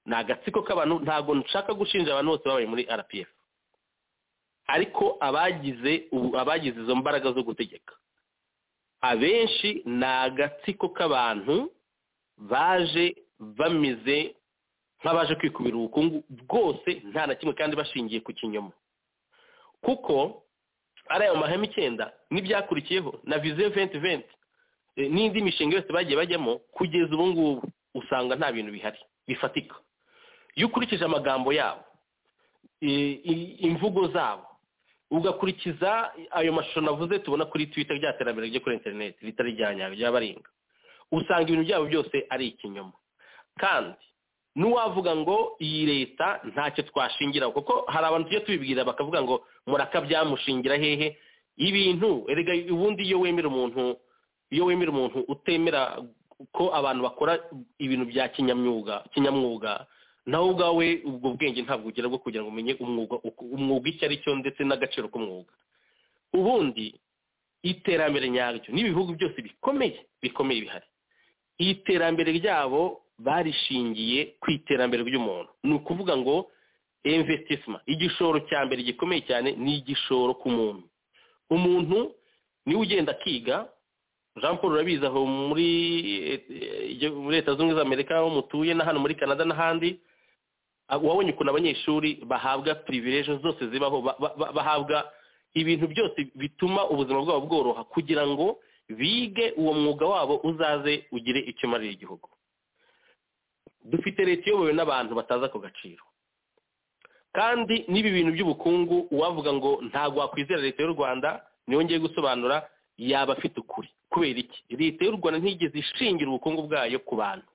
ni agatsiko k'abantu ntabwo nshaka gushinja abantu bose babaye muri rpf ariko abagize abagize izo mbaraga zo gutegeka abenshi ni agatsiko k'abantu baje bameze nk'abaje kwikubira ubukungu bwose nta na kimwe kandi bashingiye ku kinyoma kuko ari ayo mahame icyenda n'ibyakurikiyeho na viziyo venti venti n'indi mishinga yose bagiye bajyamo kugeza ubu ngubu usanga nta bintu bihari bifatika iyo ukurikije amagambo yabo imvugo zabo ugakurikiza ayo mashusho navuze tubona kuri twita rya terambere ryo kuri interineti ritari rya nyabyo ry'abaringa usanga ibintu byabo byose ari ikinyoma kandi n'uwavuga ngo iyi leta ntacyo twashingiraho kuko hari abantu tujya tubibwira bakavuga ngo murakabyamushingira hehe ibintu erega ubundi iyo wemera umuntu iyo wemera umuntu utemera ko abantu bakora ibintu bya kinyamwuga kinyamwuga nawe ubwawe ubwo bwenge ntabwo ugira bwo kugira ngo umenye umwuga umwuga icyo ari cyo ndetse n'agaciro k'umwuga ubundi iterambere nyaryo n'ibihugu byose bikomeye bikomeye bihari iterambere ryabo barishingiye ku iterambere ry'umuntu ni ukuvuga ngo imvesitisima igishoro cya mbere gikomeye cyane ni igishoro ku muntu umuntu niwe ugenda akiga jean paul urabizi aho muri leta zunze z'amerika aho mutuye na hano muri canada n'ahandi wabonye ukuntu abanyeshuri bahabwa pirivireje zose zibaho bahabwa ibintu byose bituma ubuzima bwabo bworoha kugira ngo bige uwo mwuga wabo uzaze ugire icyo umarira igihugu dufite leta iyobowe n'abantu batazi ako gaciro kandi n'ibi bintu by'ubukungu uwavuga ngo ntabwo wakwizera leta y'u rwanda niyo ngiye gusobanura yaba afite ukuri kubera iki leta y'u rwanda ntigeze ishingira ubukungu bwayo ku bantu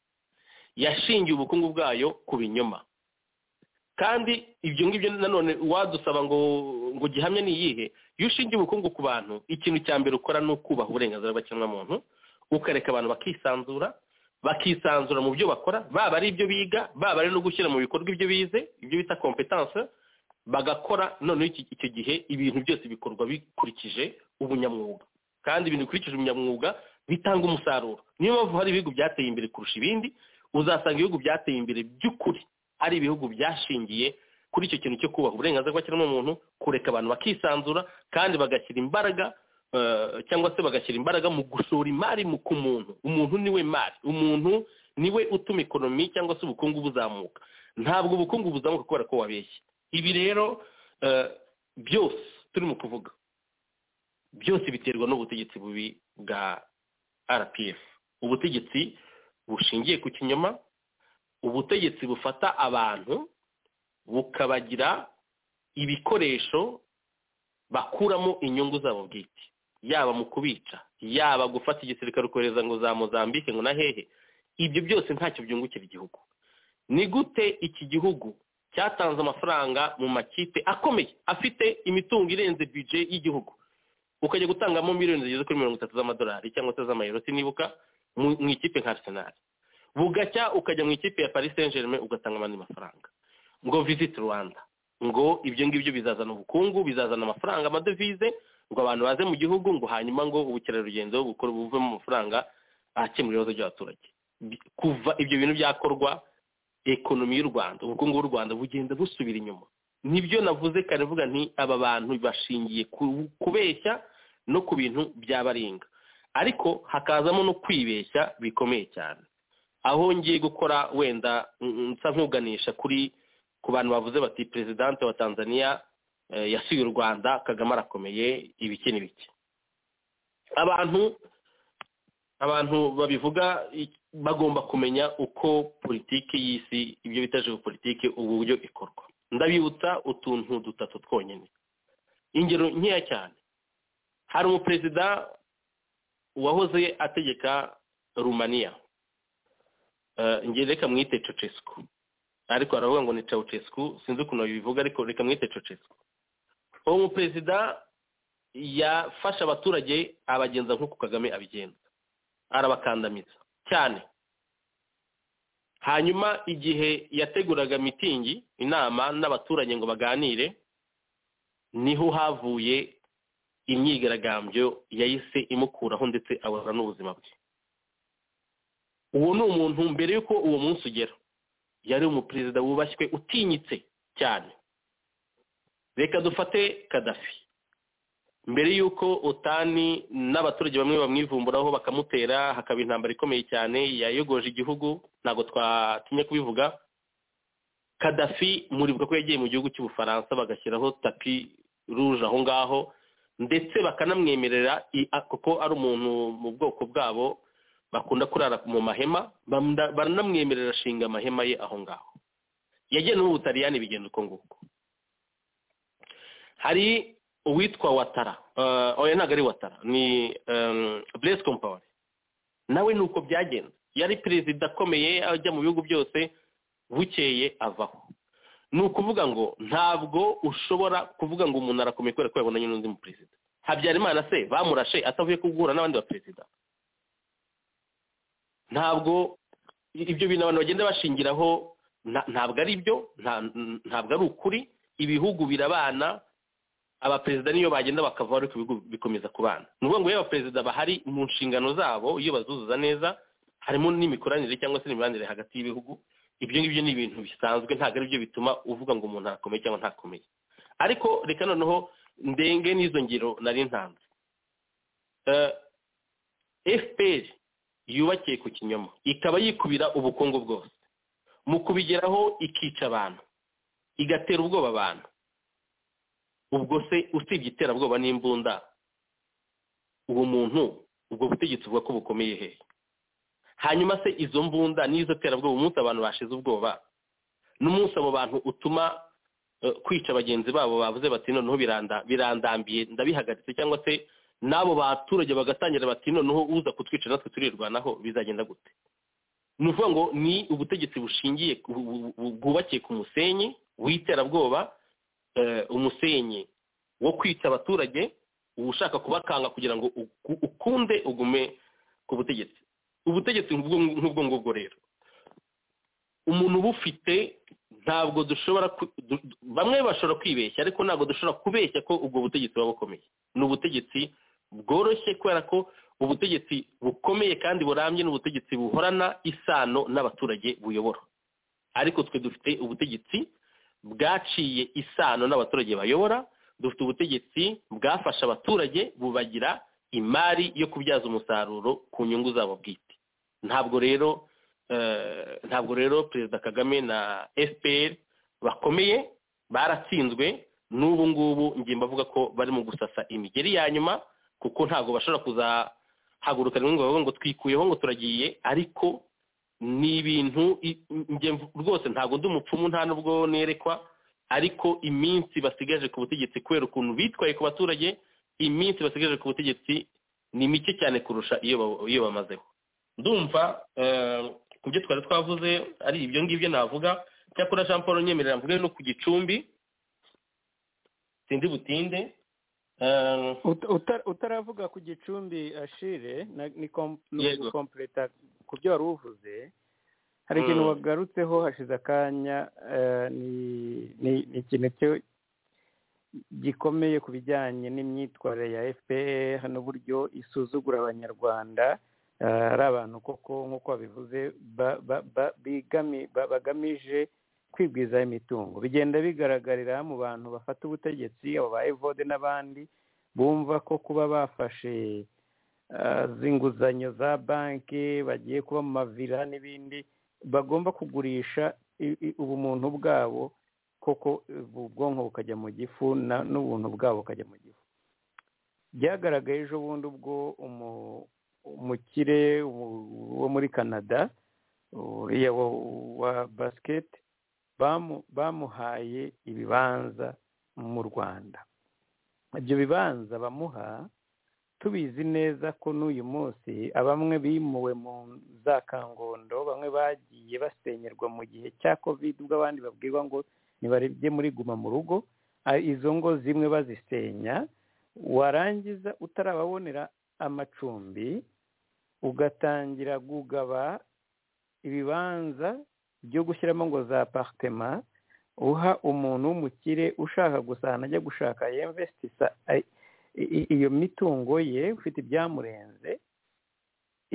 yashingiye ubukungu bwayo ku binyoma kandi ibyo ngibyo nanone wadusaba ngo ngo gihamya ni iyihe iyo ushingiye ubukungu ku bantu ikintu cya mbere ukora ni ukubaha uburenganzira bw'ikiremwamuntu ukareka abantu bakisanzura bakisanzura mu byo bakora baba ari ibyo biga baba ari no gushyira mu bikorwa ibyo bize ibyo bita kompetanse bagakora noneho icyo gihe ibintu byose bikorwa bikurikije ubunyamwuga kandi ibintu bikurikije ubunyamwuga bitanga umusaruro niyo mpamvu hari ibihugu byateye imbere kurusha ibindi uzasanga ibihugu byateye imbere by'ukuri ari ibihugu byashingiye kuri icyo kintu cyo kubaha uburenganzira bw'ikiremwamuntu kureka abantu bakisanzura kandi bagashyira imbaraga cyangwa se bagashyira imbaraga mu gushora imari ku muntu umuntu niwe mari umuntu niwe utuma ikonomi cyangwa se ubukungu buzamuka ntabwo ubukungu buzamuka kubera ko wabeshye ibi rero byose turimo kuvuga byose biterwa n'ubutegetsi bubi bwa rpf ubutegetsi bushingiye ku kinyoma ubutegetsi bufata abantu bukabagira ibikoresho bakuramo inyungu zabo bwite yaba mu kubica yaba gufata igisirikare ukohereza ngo za mozambique ngo na hehe ibyo byose ntacyo byungukira igihugu ni gute iki gihugu cyatanze amafaranga mu makipe akomeye afite imitungo irenze bije y'igihugu ukajya gutangamo miliyoni zigeze kuri mirongo itatu z'amadolari cyangwa se z'amayero sinibuka mu ikipe nka arsenal bugacya ukajya mu ikipe ya paris saint germain ugatanga amandi mafaranga ngo visit rwanda ngo ibyo ngibyo bizazana ubukungu bizazana amafaranga amadovize ngo abantu baze mu gihugu ngo hanyuma ngo ubukerarugendo bukora buvemo amafaranga akemura ibibazo by'abaturage kuva ibyo bintu byakorwa ekonomi y'u rwanda ubukungu bw'u rwanda bugenda busubira inyuma nibyo navuze kare vuga nti aba bantu bashingiye kubeshya no ku bintu by'abaringa ariko hakazamo no kwibeshya bikomeye cyane aho ngiye gukora wenda nsa nk'uganisha kuri ku bantu bavuze bati perezidante wa tanzania yasuye u rwanda kagame arakomeye ibiki n'ibiki abantu abantu babivuga bagomba kumenya uko politiki y'isi ibyo bita politiki uburyo ikorwa ndabibutsa utuntu dutatu twonyine ingero nkeya cyane hari umuperezida wahoze ategeka rumaniya ngere reka mwite cecesco ariko aravuga ngo ni cawucesku sinzi ukuntu babivuga ariko reka mwite cecesku uwo muperezida yafasha abaturage abagenza nk'uko kagame abigenza arabakandamiza cyane hanyuma igihe yateguraga mitingi inama n'abaturage ngo baganire niho havuye imyigaragambyo yahise imukuraho ndetse abura n'ubuzima bwe uwo ni umuntu mbere y'uko uwo munsi ugera yari umuperezida wubashywe utinyitse cyane reka dufate kadafi mbere y'uko otani n'abaturage bamwe bamwivumburaho bakamutera hakaba intambara ikomeye cyane yayogoje igihugu ntabwo twatinya kubivuga kadafi muribuka ko yagiye mu gihugu cy'ubufaransa bagashyiraho tapi ruje aho ngaho ndetse bakanamwemerera i- a- kuko ari umuntu mu bwoko bwabo bakunda kurara mu mahema bamda- baranamwemerera ashinga amahema ye aho ngaho yagiye no mu butaliyani bigenda uko nguko hari uwitwa watara eh, oya ntabwo ari watara ni buresi kompawari nawe ni uko byagenda yari perezida akomeye ajya mu bihugu byose bukeye avaho ni ukuvuga ngo ntabwo ushobora kuvuga ngo umuntu arakomeye kubera ko yabonanye n'undi mu perezida habyarimana se bamurashe atavuye kuguhura n'abandi ba perezida ntabwo ibyo bintu abantu bagenda bashingiraho nta- ntabwo ari byo nta- ntabwo ari ukuri ibihugu birabana abaperezida niyo bagenda bakavaho ariko ibihugu bikomeza kubana ni ukuvuga ngo iyo abaperezida bahari mu nshingano zabo iyo bazuzuza neza harimo n'imikoranire cyangwa se n'imibanire hagati y'ibihugu ibyo ngibyo ni ibintu bisanzwe ntabwo ari byo bituma uvuga ngo umuntu arakomeye cyangwa ntakomeye ariko reka noneho ndenge n'izo ngero nari ntanze Eh, fpr yubakiye ku kinyoma ikaba yikubira ubukungu bwose mu kubigeraho ikica abantu igatera ubwoba abantu ubwo se usibye iterabwoba n'imbunda uwo muntu ubwo butegetsi buvuga ko bukomeye hehe hanyuma se izo mbunda n'izo terabwoba umunsi abantu bashize ubwoba n'umunsi abo bantu utuma eh, kwica bagenzi babo bavuze bati noneho biranda birandambiye ndabihagaritse cyangwa se n'abo baturage bagatangira bati noneho uza kutwica natwe turirwanaho bizagenda gute ni ukuvuga ngo ni ubutegetsi bushingiye bu- bu- bu- bwubakiye ku musenyi w'iterabwoba eh, umusenyi wo kwica abaturage uba ushaka kubakanga kugira ngo uku- ukunde ugume ku butegetsi ubutegetsi nk'ubwo nk'ubwo ngubwo rero umuntu ubufite ntabwo dushobora ku- du- du- bamwe bashobora kwibeshya ariko ntabwo dushobora kubeshya ko ubwo butegetsi buba bukomeye ni ubutegetsi bworoshye kubera ko ubutegetsi bukomeye kandi burambye ni ubutegetsi buhorana isano n'abaturage buyobora ariko twe dufite ubutegetsi bwaciye isano n'abaturage bayobora dufite ubutegetsi bwafasha abaturage bubagira imari yo kubyaza umusaruro ku nyungu zabo bwite ntabwo rero eh, ntabwo rero perezida kagame na fpr bakomeye baratsinzwe n'ubu ngubu ngiye mbavuga ko bari mu gusasa imigeri ya nyuma kuko ntabwo bashobora kuzahaguruka rimwe ngo bavuge ngo twikuyeho ngo turagiye ariko ni ibintu i- njye mv- rwose ntabwo ndi umupfumu nta n'ubwo nerekwa ariko iminsi basigaje ku butegetsi kubera ukuntu bitwaye ku baturage iminsi basigaje ku butegetsi ni mike cyane kurusha iyo ba- iyo bamazeho ndumva eh, ku byo twari twavuze ari ibyo ngibyo navuga cyakora jean paul nyemerera mvuge no ku gicumbi sindi butinde eh, Uta- uta- utaravuga ku gicumbi ashire na- ni kom- ni Yego. kompureta ku byo wari uvuze hari ikintu Mm. wagarutseho hashize akanya eh, ni- ni ni ikintu cyo- gikomeye ku bijyanye n'imyitwarire ya fpr n'uburyo isuzugura abanyarwanda eh, ari abantu koko nk'uko babivuze ba- ba- ba- bigami- ba- bagamije kwigwizaho imitungo bigenda bigaragarira mu bantu bafata ubutegetsi abo ba evode n'abandi bumva ko kuba bafashe ah, z'inguzanyo za banki bagiye kuba mu mavira n'ibindi bagomba kugurisha i- i- ubumuntu bwabo koko eh, ubwonko bukajya mu gifu na- n'ubuntu bwabo bukajya mu gifu byagaragaye ejo bundi ubwo umu- umukire wo- wo muri canada uriya wa- wa basiketi bamu- bamuhaye ibibanza mu rwanda ibyo bibanza bamuha tubizi neza ko n'uyu munsi abamwe bimuwe mu za kangondo bamwe bagiye basenyerwa mu gihe cya covid ubwo abandi babwirwa ngo nibaribye muri guma mu rugo a- izo ngo zimwe bazisenya warangiza utarababonera amacumbi ugatangira kugaba ibibanza byo gushyiramo ngo za aparitema uha umuntu w'umukire ushaka gusa ahantu ajya gushaka yemvesitisa i- i- iyo mitungo ye ufite ibyamurenze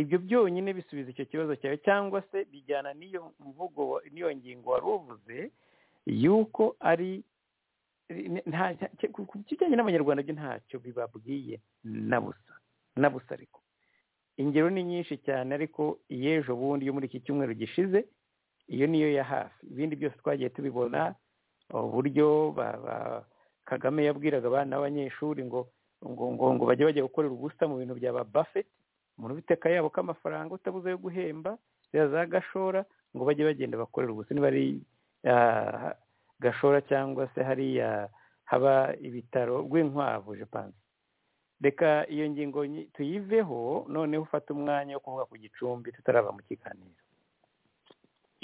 ibyo byonyine bisubiza icyo kibazo cyawe cyangwa se bijyana n'iyo mvugo wa- n'iyo ngingo wari uvuze yuko ari ni- nta cya- ku ku kijyanye n'abanyarwanda byo ntacyo bibabwiye na busa na busa ariko ingero ni nyinshi cyane ariko iy'ejo bundi yo muri iki cyumweru gishize iyo niyo ya hafi ibindi byose twagiye tubibona uburyo ba- ba- kagame yabwiraga abana b'abanyeshuri ngo ngo ngo ngo bajye bajya gukorera ubusa mu bintu bya ba buffet mu biteka yabo k'amafaranga utabuze yo guhemba ziriya za gashora ngo bajye bagenda bakorera ubusa niba ari gashora cyangwa se hariya haba ibitaro rw'inkwavu jepanse reka iyo ngingo tuyiveho noneho ufate umwanya wo kuvuga ku gicumbi tutaraba mu kiganiro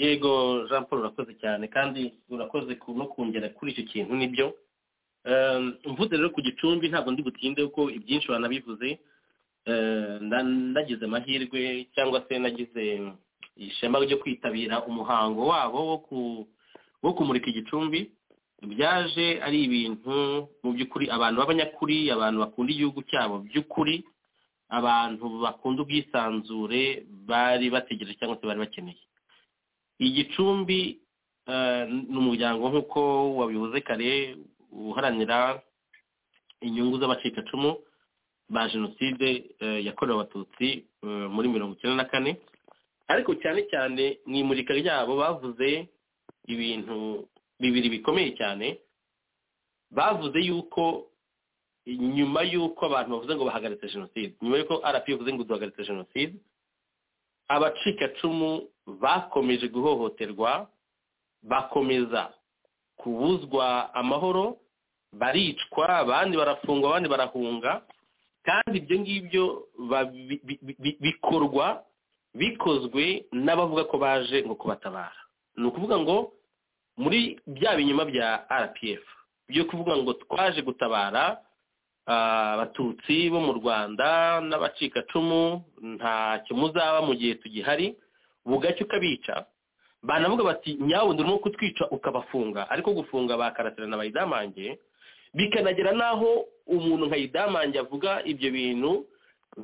yego jean paul urakoze cyane kandi urakoze no kongera kuri icyo kintu nibyo mvuze rero ku gicumbi ntabwo ndi butinde kuko ibyinshi banabivuze nagize amahirwe cyangwa se nagize ishema ryo kwitabira umuhango wabo wo kumurika igicumbi byaje ari ibintu mu by'ukuri abantu b'abanyakuri abantu bakunda igihugu cyabo by'ukuri abantu bakunda ubwisanzure bari bategereje cyangwa se bari bakeneye igicumbi ni umuryango nk'uko wabivuze kare uharanira inyungu z'abacikacumu ba jenoside yakorewe abatutsi muri mirongo icyenda na kane ariko cyane cyane mu imurika ryabo bavuze ibintu bibiri bikomeye cyane bavuze yuko nyuma y'uko abantu bavuze ngo bahagaritse jenoside nyuma y'uko rp ivuze ngo duhagaritse jenoside abacikacumu bakomeje guhohoterwa bakomeza kubuzwa amahoro baricwa abandi barafungwa abandi barahunga kandi ibyo ngibyo bikorwa bikozwe n'abavuga ko baje ngo kubatabara ni ukuvuga ngo muri bya binyuma bya rpf byo kuvuga ngo twaje gutabara abatutsi bo mu rwanda n'abacikacumu ntacyo muzaba mu gihe tugihari bugacya ukabica banavuga bati nyawundi urimo kutwica ukabafunga ariko gufunga bakaratirana bayidamange bikanagera n'aho umuntu nka yidamange avuga ibyo bintu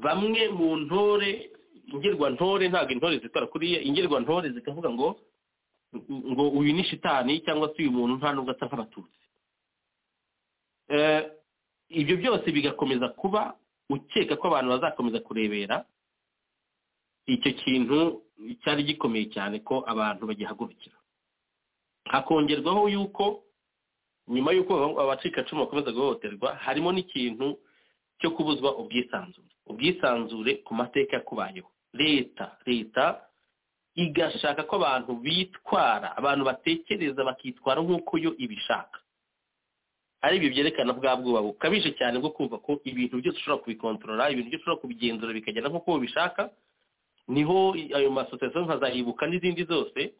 bamwe mu ntore ingirwantore ntabwo intore zitwara kuriya ingirwantore zikavuga ngo ngo uyu ni shitani cyangwa se uyu muntu nta nubwo asa nk'abatutsi ibyo byose bigakomeza kuba ukeka ko abantu bazakomeza kurebera icyo kintu cyari gikomeye cyane ko abantu bagihagurukira hakongerwaho yuko nyuma y'uko abacikacumu bakomeza guhohoterwa harimo n'ikintu cyo kubuzwa ubwisanzure ubwisanzure ku mateka yakubayeho leta leta igashaka ko abantu bitwara abantu batekereza bakitwara nk'uko yo ibishaka ari ibyo byerekana bwa bwoba bukabije cyane bwo kumva ko ibintu byose ushobora kubikontorora ibintu byose ushobora kubigenzura bikagenda nk'uko ubishaka niho ayo masosiyete nka za ibuka n'izindi zose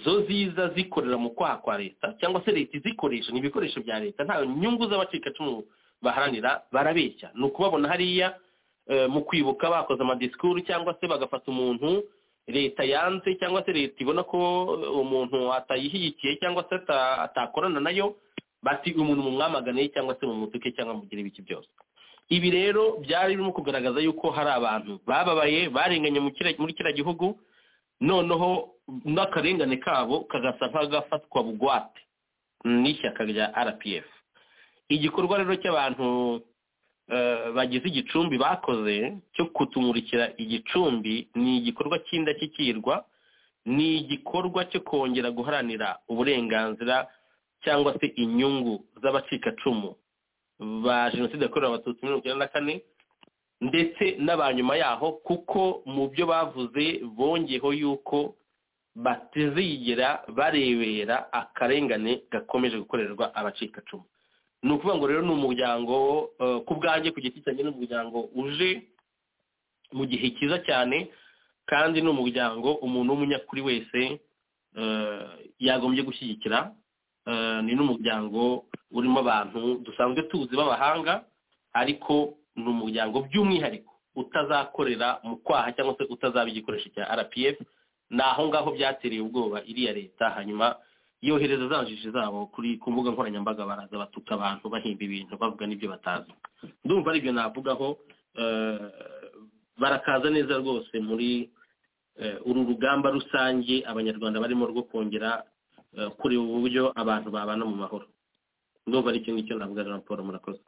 zo ziza zikorera mu kwaha kwa leta cyangwa se leta izikoresha ni ibikoresho bya leta nta nyungu z'abacikacumu baharanira barabeshya ni ukubabona hariya mu kwibuka bakoze amadisikuru cyangwa se bagafata umuntu leta yanze cyangwa se leta ibona ko umuntu atayishyigikiye cyangwa se atakorana nayo bati umuntu mu mwamaganiye cyangwa se mu mutuke cyangwa mugire ibiki byose ibi rero byari birimo kugaragaza yuko hari abantu bababaye barenganye muri kiriya gihugu noneho n'akarengane kabo kagasa nk'agafatwa bugwate n'ishyaka rya rpf igikorwa rero cy'abantu bagize igicumbi bakoze cyo kutumurikira igicumbi ni igikorwa cy'indashyikirwa ni igikorwa cyo kongera guharanira uburenganzira cyangwa se inyungu z'abacikacumu ba jenoside yakorewe abatutsi mirongo icyenda na kane ndetse n'abanyuma yaho kuko mu byo bavuze bongeyeho yuko batazigera barebera akarengane gakomeje gukorerwa abacikacumu ni ukuvuga ngo rero ni umuryango ku bwanjye ku giti cyanjye ni umuryango uje mu gihe cyiza cyane kandi ni umuryango umuntu w'umunyakuri wese yagombye gushyigikira ni n'umuryango urimo abantu dusanzwe tuzi b'abahanga ariko ni umuryango by'umwihariko utazakorera mu kwaha cyangwa se utazaba igikoresho cya rpf ni aho ngaho byatereye ubwoba iriya leta hanyuma yohereza za jiji zabo ku mbuga nkoranyambaga baraza batuka abantu bahimba ibintu bavuga n'ibyo batazi ndumva aribyo navugaho barakaza neza rwose muri uru rugamba rusange abanyarwanda barimo rwo kongera kureba uburyo abantu babana mu mahoro ndumva ari ikintu cyo navuga jean paul murakoze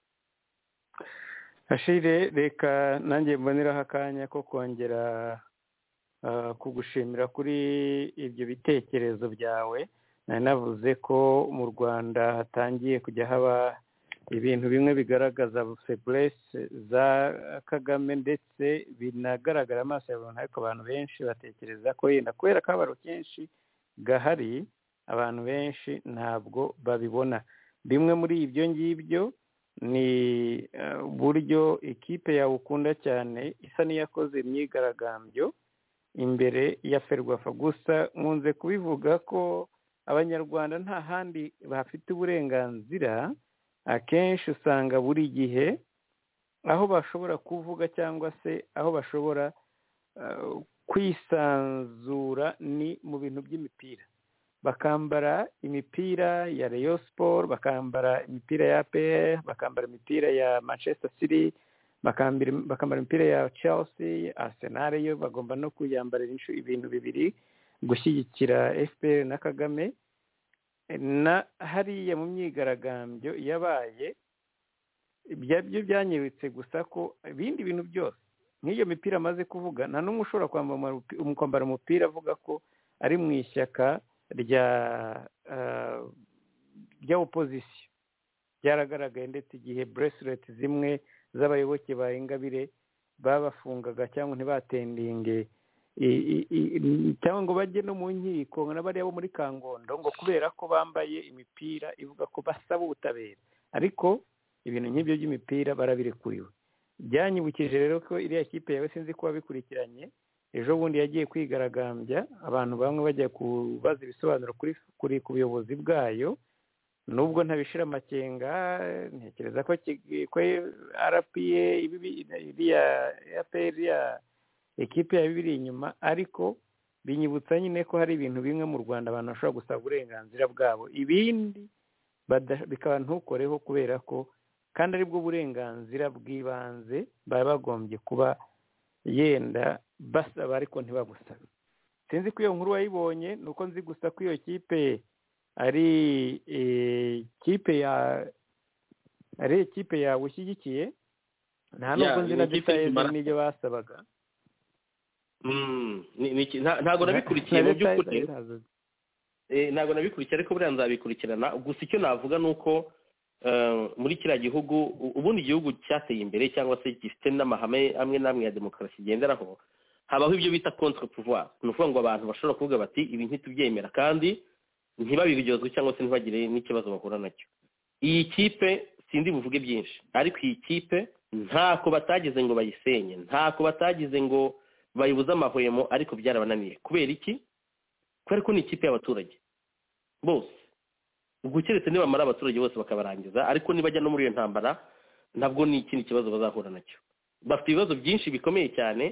ashire reka nanjye mboneraho akanya ko kongera kugushimira kuri ibyo bitekerezo byawe nari navuze ko mu rwanda hatangiye kujya haba ibintu bimwe bigaragaza feburese za kagame ndetse binagaragara amaso ya buri muntu ariko abantu benshi batekereza ko yenda kubera akabaro kenshi gahari abantu benshi ntabwo babibona bimwe muri ibyo ngibyo ni uburyo ikipe yawe ukunda cyane isa n'iyakoze imyigaragambyo imbere ya ferwafa gusa nkunze kubivuga ko abanyarwanda nta handi bafite uburenganzira akenshi usanga buri gihe aho bashobora kuvuga cyangwa se aho bashobora kwisanzura ni mu bintu by'imipira bakambara imipira ya reyo siporo bakambara imipira ya pr bakambara imipira ya manchester city bakambara imipira ya chelsea arsenal yo bagomba no kuyambarira ibintu bibiri gushyigikira fpr na kagame na hariya mu myigaragambyo yabaye byabyo byanyiritse gusa ko ibindi bintu byose nk'iyo mipira amaze kuvuga nta n'umwe ushobora kwambara umupira avuga ko ari mu ishyaka rya rya opozisiyo byaragaragaye ndetse igihe buresileti zimwe z'abayoboke ba ingabire babafungaga cyangwa ntibatendinge cyangwa ngo bajye no mu nkiko nka bariya bo muri kangondo ngo kubera ko bambaye imipira ivuga ko basaba ubutabera ariko ibintu nk'ibyo by'imipira barabirekuriwe byanyibukije rero ko iriya kipe yawe sinzi ko wabikurikiranye ejo bundi yagiye kwigaragambya abantu bamwe bajya kubaza ibisobanuro kuri ku buyobozi bwayo nubwo ntabishira amakenga ntekereza ko arapiye iriya iriya ekipe yaba ibiri inyuma ariko binyibutsa nyine ko hari ibintu bimwe mu rwanda abantu bashobora gusaba uburenganzira bwabo ibindi bikaba ntukoreho kubera ko kandi aribwo burenganzira bw'ibanze baba bagombye kuba yenda basaba ariko ntibagusabe sinzi ko iyo nkuru wayibonye ni uko nzi gusa ko iyo kipe ari ikipe ya ari ikipe yawe ushyigikiye nta nubwo nzi na detaye n'ibyo basabaga ntabwo nabikurikiye mu by'ukuri ntabwo nabikurikiye ariko buriya nzabikurikirana gusa icyo navuga ni uko muri kiriya gihugu ubundi igihugu cyateye imbere cyangwa se gifite n'amahame amwe n'amwe ya demokarasi igenderaho habaho ibyo bita contre pouvoir ni ukuvuga ngo abantu bashobora kuvuga bati ibi ntitubyemera kandi ntibabiryozwe cyangwa se ntibagire n'ikibazo bahura nacyo iyi kipe sindi buvuge byinshi ariko iyi kipe ntako batagize ngo bayisenye ntako batagize ngo bayibuze amahwemo ariko byarabananiye kubera iki kubera ko ni ikipe y'abaturage bose ubwo keretse nibamara abaturage bose bakabarangiza ariko nibajya no muri iyo ntambara ntabwo ni ikindi kibazo bazahura nacyo bafite ibibazo byinshi bikomeye cyane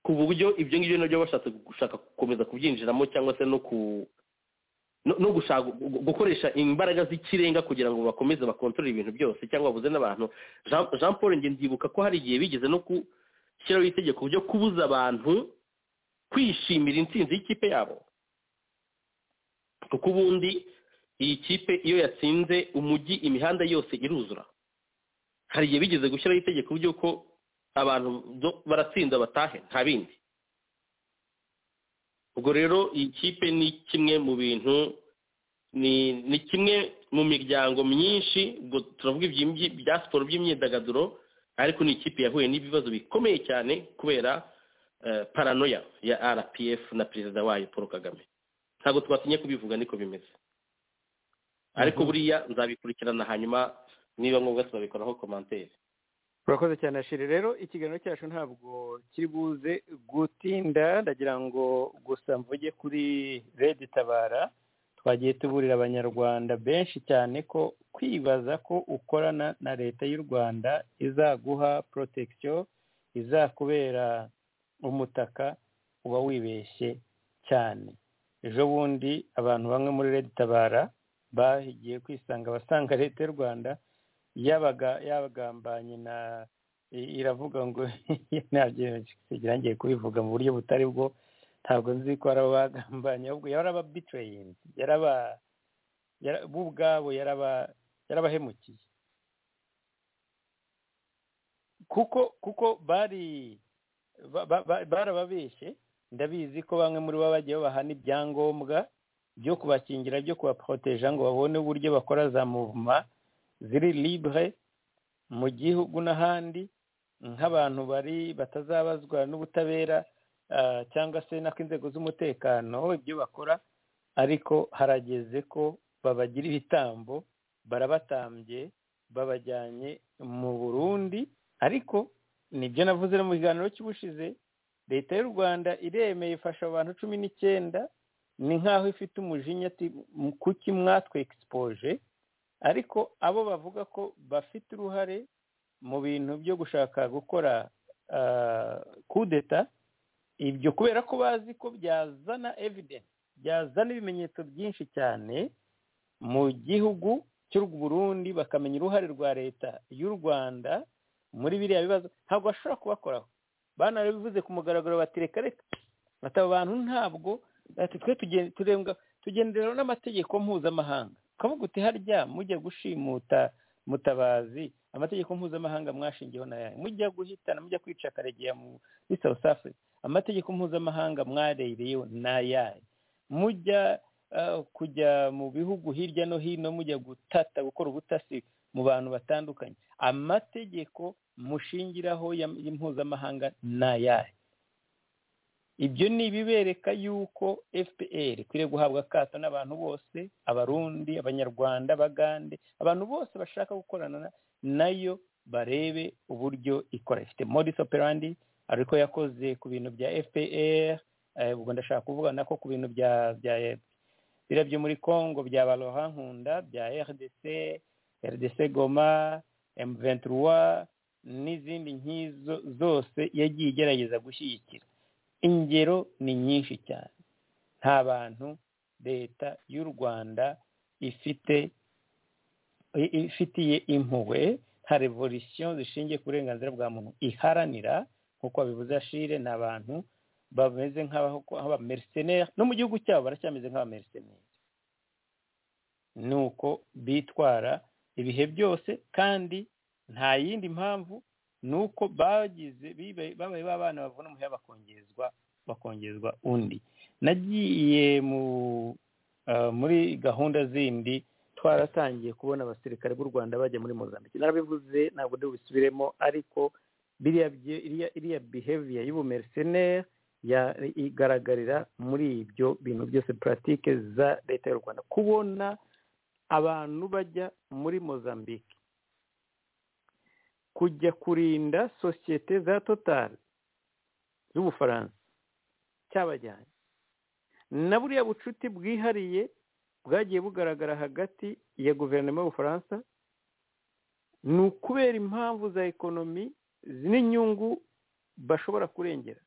ku buryo ibyo ngibyo nabyo bashatse gushaka gukomeza kubyinjiramo cyangwa se no ku no gushaka gukoresha imbaraga z'ikirenga kugira ngo bakomeze bakontorore ibintu byose cyangwa babuze n'abantu jean paul ndibuka ko hari igihe bigeze no ku shyiraho itegeko ryo kubuza abantu kwishimira intsinzi y'ikipe yabo kuko ubundi iyi kipe iyo yatsinze umujyi imihanda yose iruzura hari igihe bigeze gushyiraho itegeko ry'uko abantu baratsinda batahe nta bindi ubwo rero iyi kipe ni kimwe mu bintu ni kimwe mu miryango myinshi ubwo turavuga ibya siporo by'imyidagaduro ariko ni ikipe yahuye n'ibibazo bikomeye cyane kubera paranoya ya rpf na perezida wayo paul kagame ntabwo twatinye kubivuga niko bimeze ariko buriya nzabikurikirana hanyuma niba ngombwa tuzabikoraho komantere urakoze cyane ashiri rero ikiganiro cyacu ntabwo kiri buze gutinda ndagira ngo gusa mvuge kuri redi tabara twagiye tuburira abanyarwanda benshi cyane ko kwibaza ko ukorana na leta y'u rwanda izaguha protection izakubera umutaka uba wibeshye cyane ejo bundi abantu bamwe muri redi tabara bagiye kwisanga abasanga leta y'u rwanda yabaga yabagambanye na iravuga ngo ngiye kubivuga mu buryo butari bwo ntabwo nzi ko ari abagambanye ahubwo yarababitireyingi bo ubwabo yarabahemukiye kuko kuko bari barababeshye ndabizi ko bamwe muri bo bagiye bahana ibyangombwa byo kubakingira byo kubaporoteja ngo babone uburyo bakora za muvuma ziri libure mu gihugu n'ahandi nk'abantu bari batazabazwa n'ubutabera cyangwa se n'ako inzego z'umutekano ibyo bakora ariko harageze ko babagira ibitambo barabatambye babajyanye mu burundi ariko nibyo navuze no mu kiganiro cy'ubushize leta y'u rwanda iremeye ifasha abantu cumi n'icyenda ni nk'aho ifite umujinya ati kuki mwatwe egisipoje ariko abo bavuga ko bafite uruhare mu bintu byo gushaka gukora kudeta ibyo kubera ko bazi ko byazana evidence byazana ibimenyetso byinshi cyane mu gihugu cy'u Burundi bakamenya uruhare rwa leta y'u rwanda muri biriya bibazo ntabwo bashobora kubakoraho banabivuze ku mugaragaro bati reka reka bataba abantu ntabwo twe tugendera n'amategeko mpuzamahanga ukavuga uti harya mujya gushimuta mutabazi amategeko mpuzamahanga mwashingiyeho na yayo mujya guhitana mujya kwica karegeya muri south africa amategeko mpuzamahanga mwarereyeho na yayo mujya kujya mu bihugu hirya no hino mujya gutata gukora ubutasi mu bantu batandukanye amategeko mushingiraho mpuzamahanga ni ayahe ibyo ni ibibereka yuko fpr ikwiriye guhabwa akato n'abantu bose abarundi abanyarwanda abagande abantu bose bashaka gukorana nayo barebe uburyo ikora ifite modis operandi ariko yakoze ku bintu bya fpr ubwo ndashaka kuvuga nako ku bintu bya biriya byo muri congo bya baroha nkunda bya rdc rdc goma emuventura n'izindi nk'izo zose yagiye igerageza gushyigikira ingero ni nyinshi cyane nta bantu leta y'u rwanda ifite ifitiye impuhwe nta revolisiyo zishingiye ku burenganzira bwa muntu iharanira nk'uko babivuze ashire ni abantu bameze nk'abameriseneri no mu gihugu cyabo baracyameze nk'abameriseneri ni uko bitwara ibihe byose kandi nta yindi mpamvu ni uko bagize babaye b'abana bavuna umuheha bakongezwa bakongezwa undi nagiye muri gahunda zindi twaratangiye kubona abasirikare b'u rwanda bajya muri muzambike narabivuze ntabwo ndi busubiremo ariko iriya biheviya y'ubumeriseneri igaragarira muri ibyo bintu byose puratike za leta y'u rwanda kubona abantu bajya muri mozambique kujya kurinda sosiyete za totari z'ubufaransa cyabajyanye na buriya bucuti bwihariye bwagiye bugaragara hagati ya guverinoma y'ubufaransa ni ukubera impamvu za ekonomi n'inyungu bashobora kurengera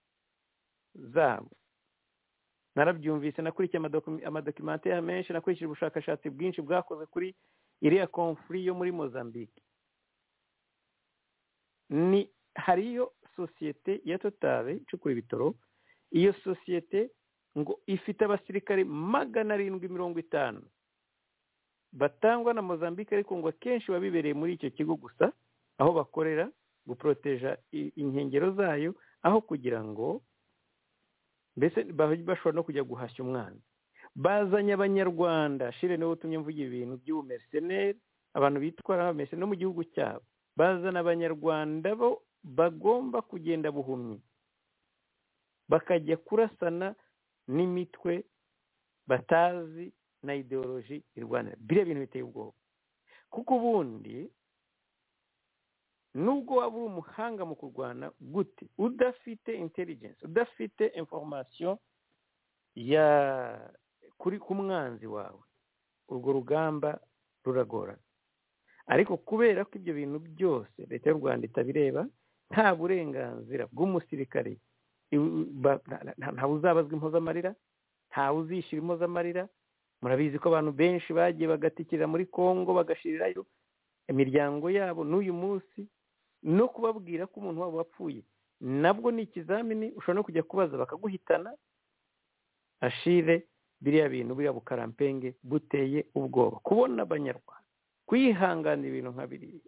zabo narabyumvise nakurikiye amadokimanteri menshi nakurikije ubushakashatsi bwinshi bwakoze kuri iriya konfuri yo muri mozambique ni hariyo sosiyete ya totari icukura ibitoro iyo sosiyete ngo ifite abasirikare magana arindwi mirongo itanu batangwa na mozambique ariko ngo akenshi biba bibereye muri icyo kigo gusa aho bakorera guporoteja inkengero zayo aho kugira ngo mbese bashobora no kujya guhashya umwana bazanye abanyarwanda shire niwe utumye mvuga ibintu by'ubumeriseneri abantu bitwara abameriseneri no mu gihugu cyabo bazana abanyarwanda bo bagomba kugenda buhumyi bakajya kurasana n'imitwe batazi na ideoloji irwanira biriya bintu biteye ubwoba kuko ubundi nubwo waba uri umuhanga mu kurwana gute udafite intelligence udafite information ya kuri ku mwanzi wawe urwo rugamba ruragorana ariko kubera ko ibyo bintu byose leta y'u rwanda itabireba nta burenganzira bw'umusirikare ntawe uzabazwa impozamarira ntawe uzishyura impozamarira murabizi ko abantu benshi bagiye bagatikira muri congo bagashirirayo imiryango yabo n'uyu munsi no kubabwira ko umuntu wabo wapfuye nabwo ni ikizamini ushobora no kujya kubaza bakaguhitana ashire biriya bintu biriya bukarampenge buteye ubwoba kubona abanyarwanda kwihanganira ibintu nka biriya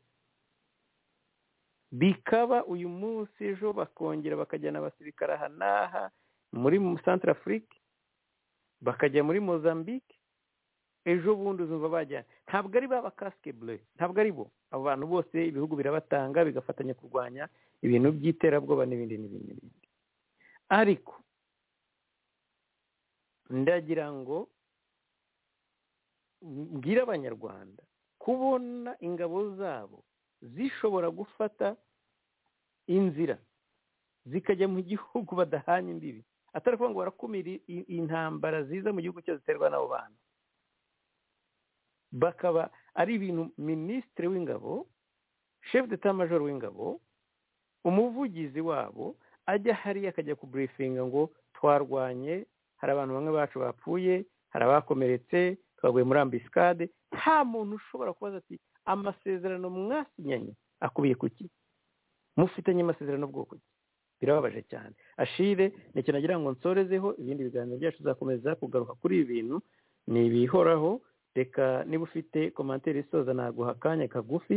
bikaba uyu munsi ejo bakongera bakajyana abasirikare aha n'aha muri santara afurike bakajya muri mozambique ejo bundi uzumva bajyana ntabwo ari ba bakasike bure ntabwo ari bo abo bantu bose ibihugu birabatanga bigafatanya kurwanya ibintu by'iterabwoba n'ibindi n'ibindi n'ibindi ariko ndagira ngo mbwire abanyarwanda kubona ingabo zabo zishobora gufata inzira zikajya mu gihugu badahanye imbibi atari ukuvuga ngo barakumira intambara ziza mu gihugu cyose ziterwa n'abo bantu bakaba ari ibintu minisitiri w'ingabo shefu deta majoro w'ingabo umuvugizi wabo ajya hariya akajya kuburifinga ngo twarwanye hari abantu bamwe bacu bapfuye hari abakomeretse twaguye muri ambisikade nta muntu ushobora kubaza ati amasezerano mwasinyanye akubiye ku ki mufitanye amasezerano bwoko ki birababaje cyane ashire ni ikintu agira ngo nsorezeho ibindi biganiro byacu tuzakomeza kugaruka kuri ibi bintu ni ibihoraho reka niba ufite komantere isoza naguha akanya kagufi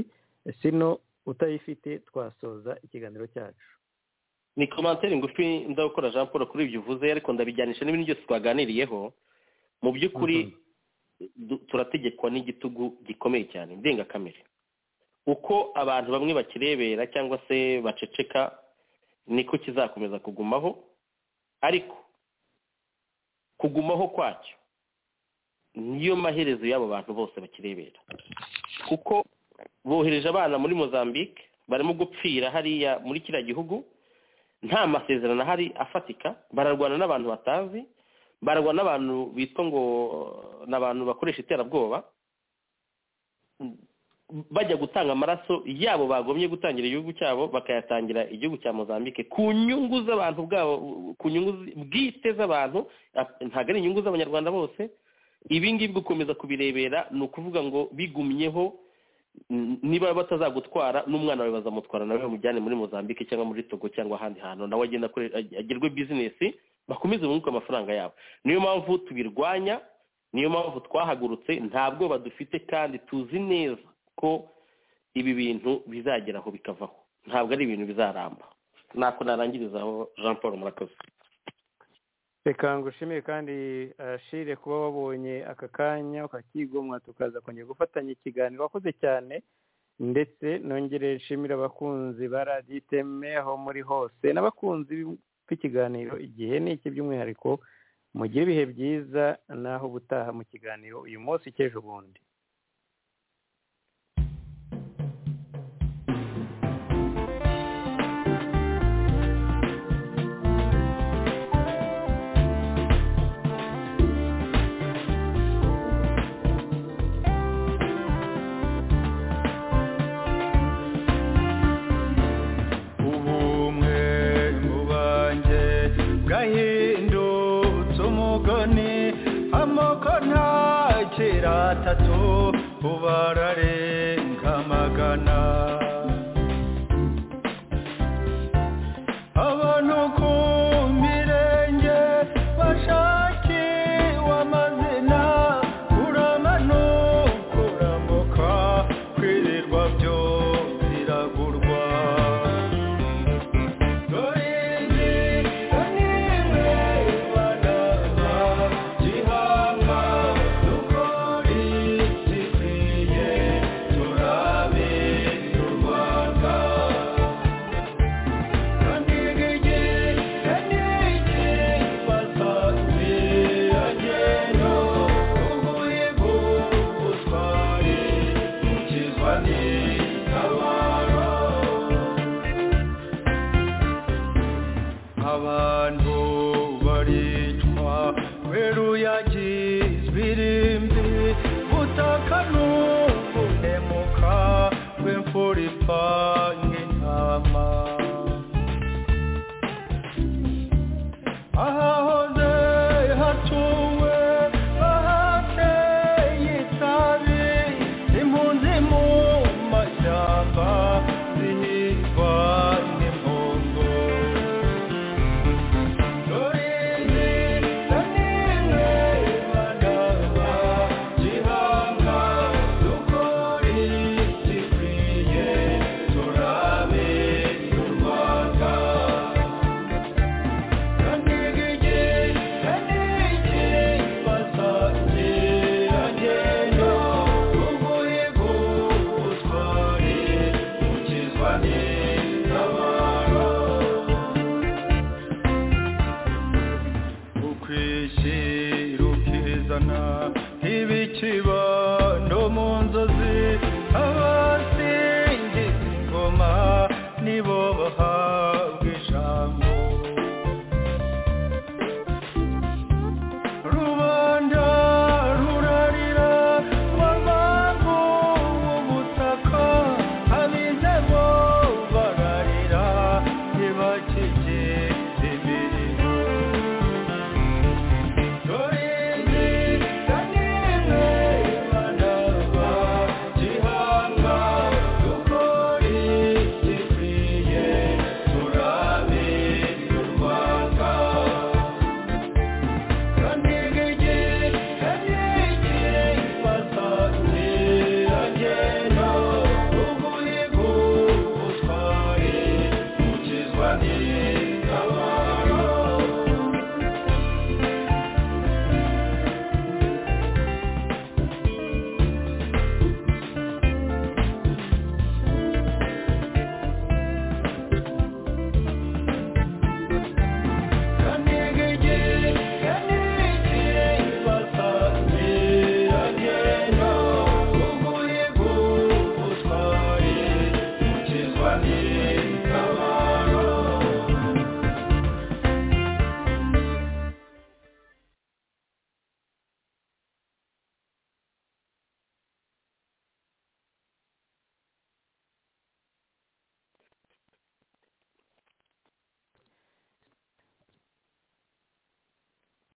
sino utayifite twasoza ikiganiro cyacu ni komantere ngufi ndagukora jean paul kuri ibyo uvuze ariko ndabijyanisha n'ibintu byose twaganiriyeho mu by'ukuri turategekwa n'igitugu gikomeye cyane ndengakamere uko abantu bamwe bakirebera cyangwa se baceceka niko kizakomeza kugumaho ariko kugumaho kwacyo niyo maherezo y'abo bantu bose bakirebera kuko bohereje abana muri mozambique barimo gupfira hariya muri kiriya gihugu nta masezerano ahari afatika bararwana n'abantu batazi bararwana n'abantu bitwa ngo ni abantu bakoresha iterabwoba bajya gutanga amaraso yabo bagomye gutangira igihugu cyabo bakayatangira igihugu cya mozambique ku nyungu z'abantu bwabo ku nyungu bwite z'abantu ntabwo ari inyungu z'abanyarwanda bose ibi ngibi gukomeza kubirebera ni ukuvuga ngo bigumyeho niba batazagutwara n'umwana wawe bazamutwara nawe bamujyane muri mozambique cyangwa muri togo cyangwa ahandi hantu nawe agenda agerwe bizinesi bakomeze bunguke amafaranga yabo niyo mpamvu tubirwanya niyo mpamvu twahagurutse ntabwo badufite kandi tuzi neza ko ibi bintu bizageraho bikavaho ntabwo ari ibintu bizaramba ntako narangirizaho jean paul murakoze reka ngushimire kandi ashire kuba wabonye aka kanya ukakigomwa tukaza kongera gufatanya ikiganiro wakoze cyane ndetse nongere nshimire abakunzi ba radiyo iteme aho muri hose n'abakunzi b'ikiganiro igihe ni iki by'umwihariko mugire ibihe byiza naho ubutaha mu kiganiro uyu munsi cy'ejo bundi amoko ntakira atatu ubararenga magana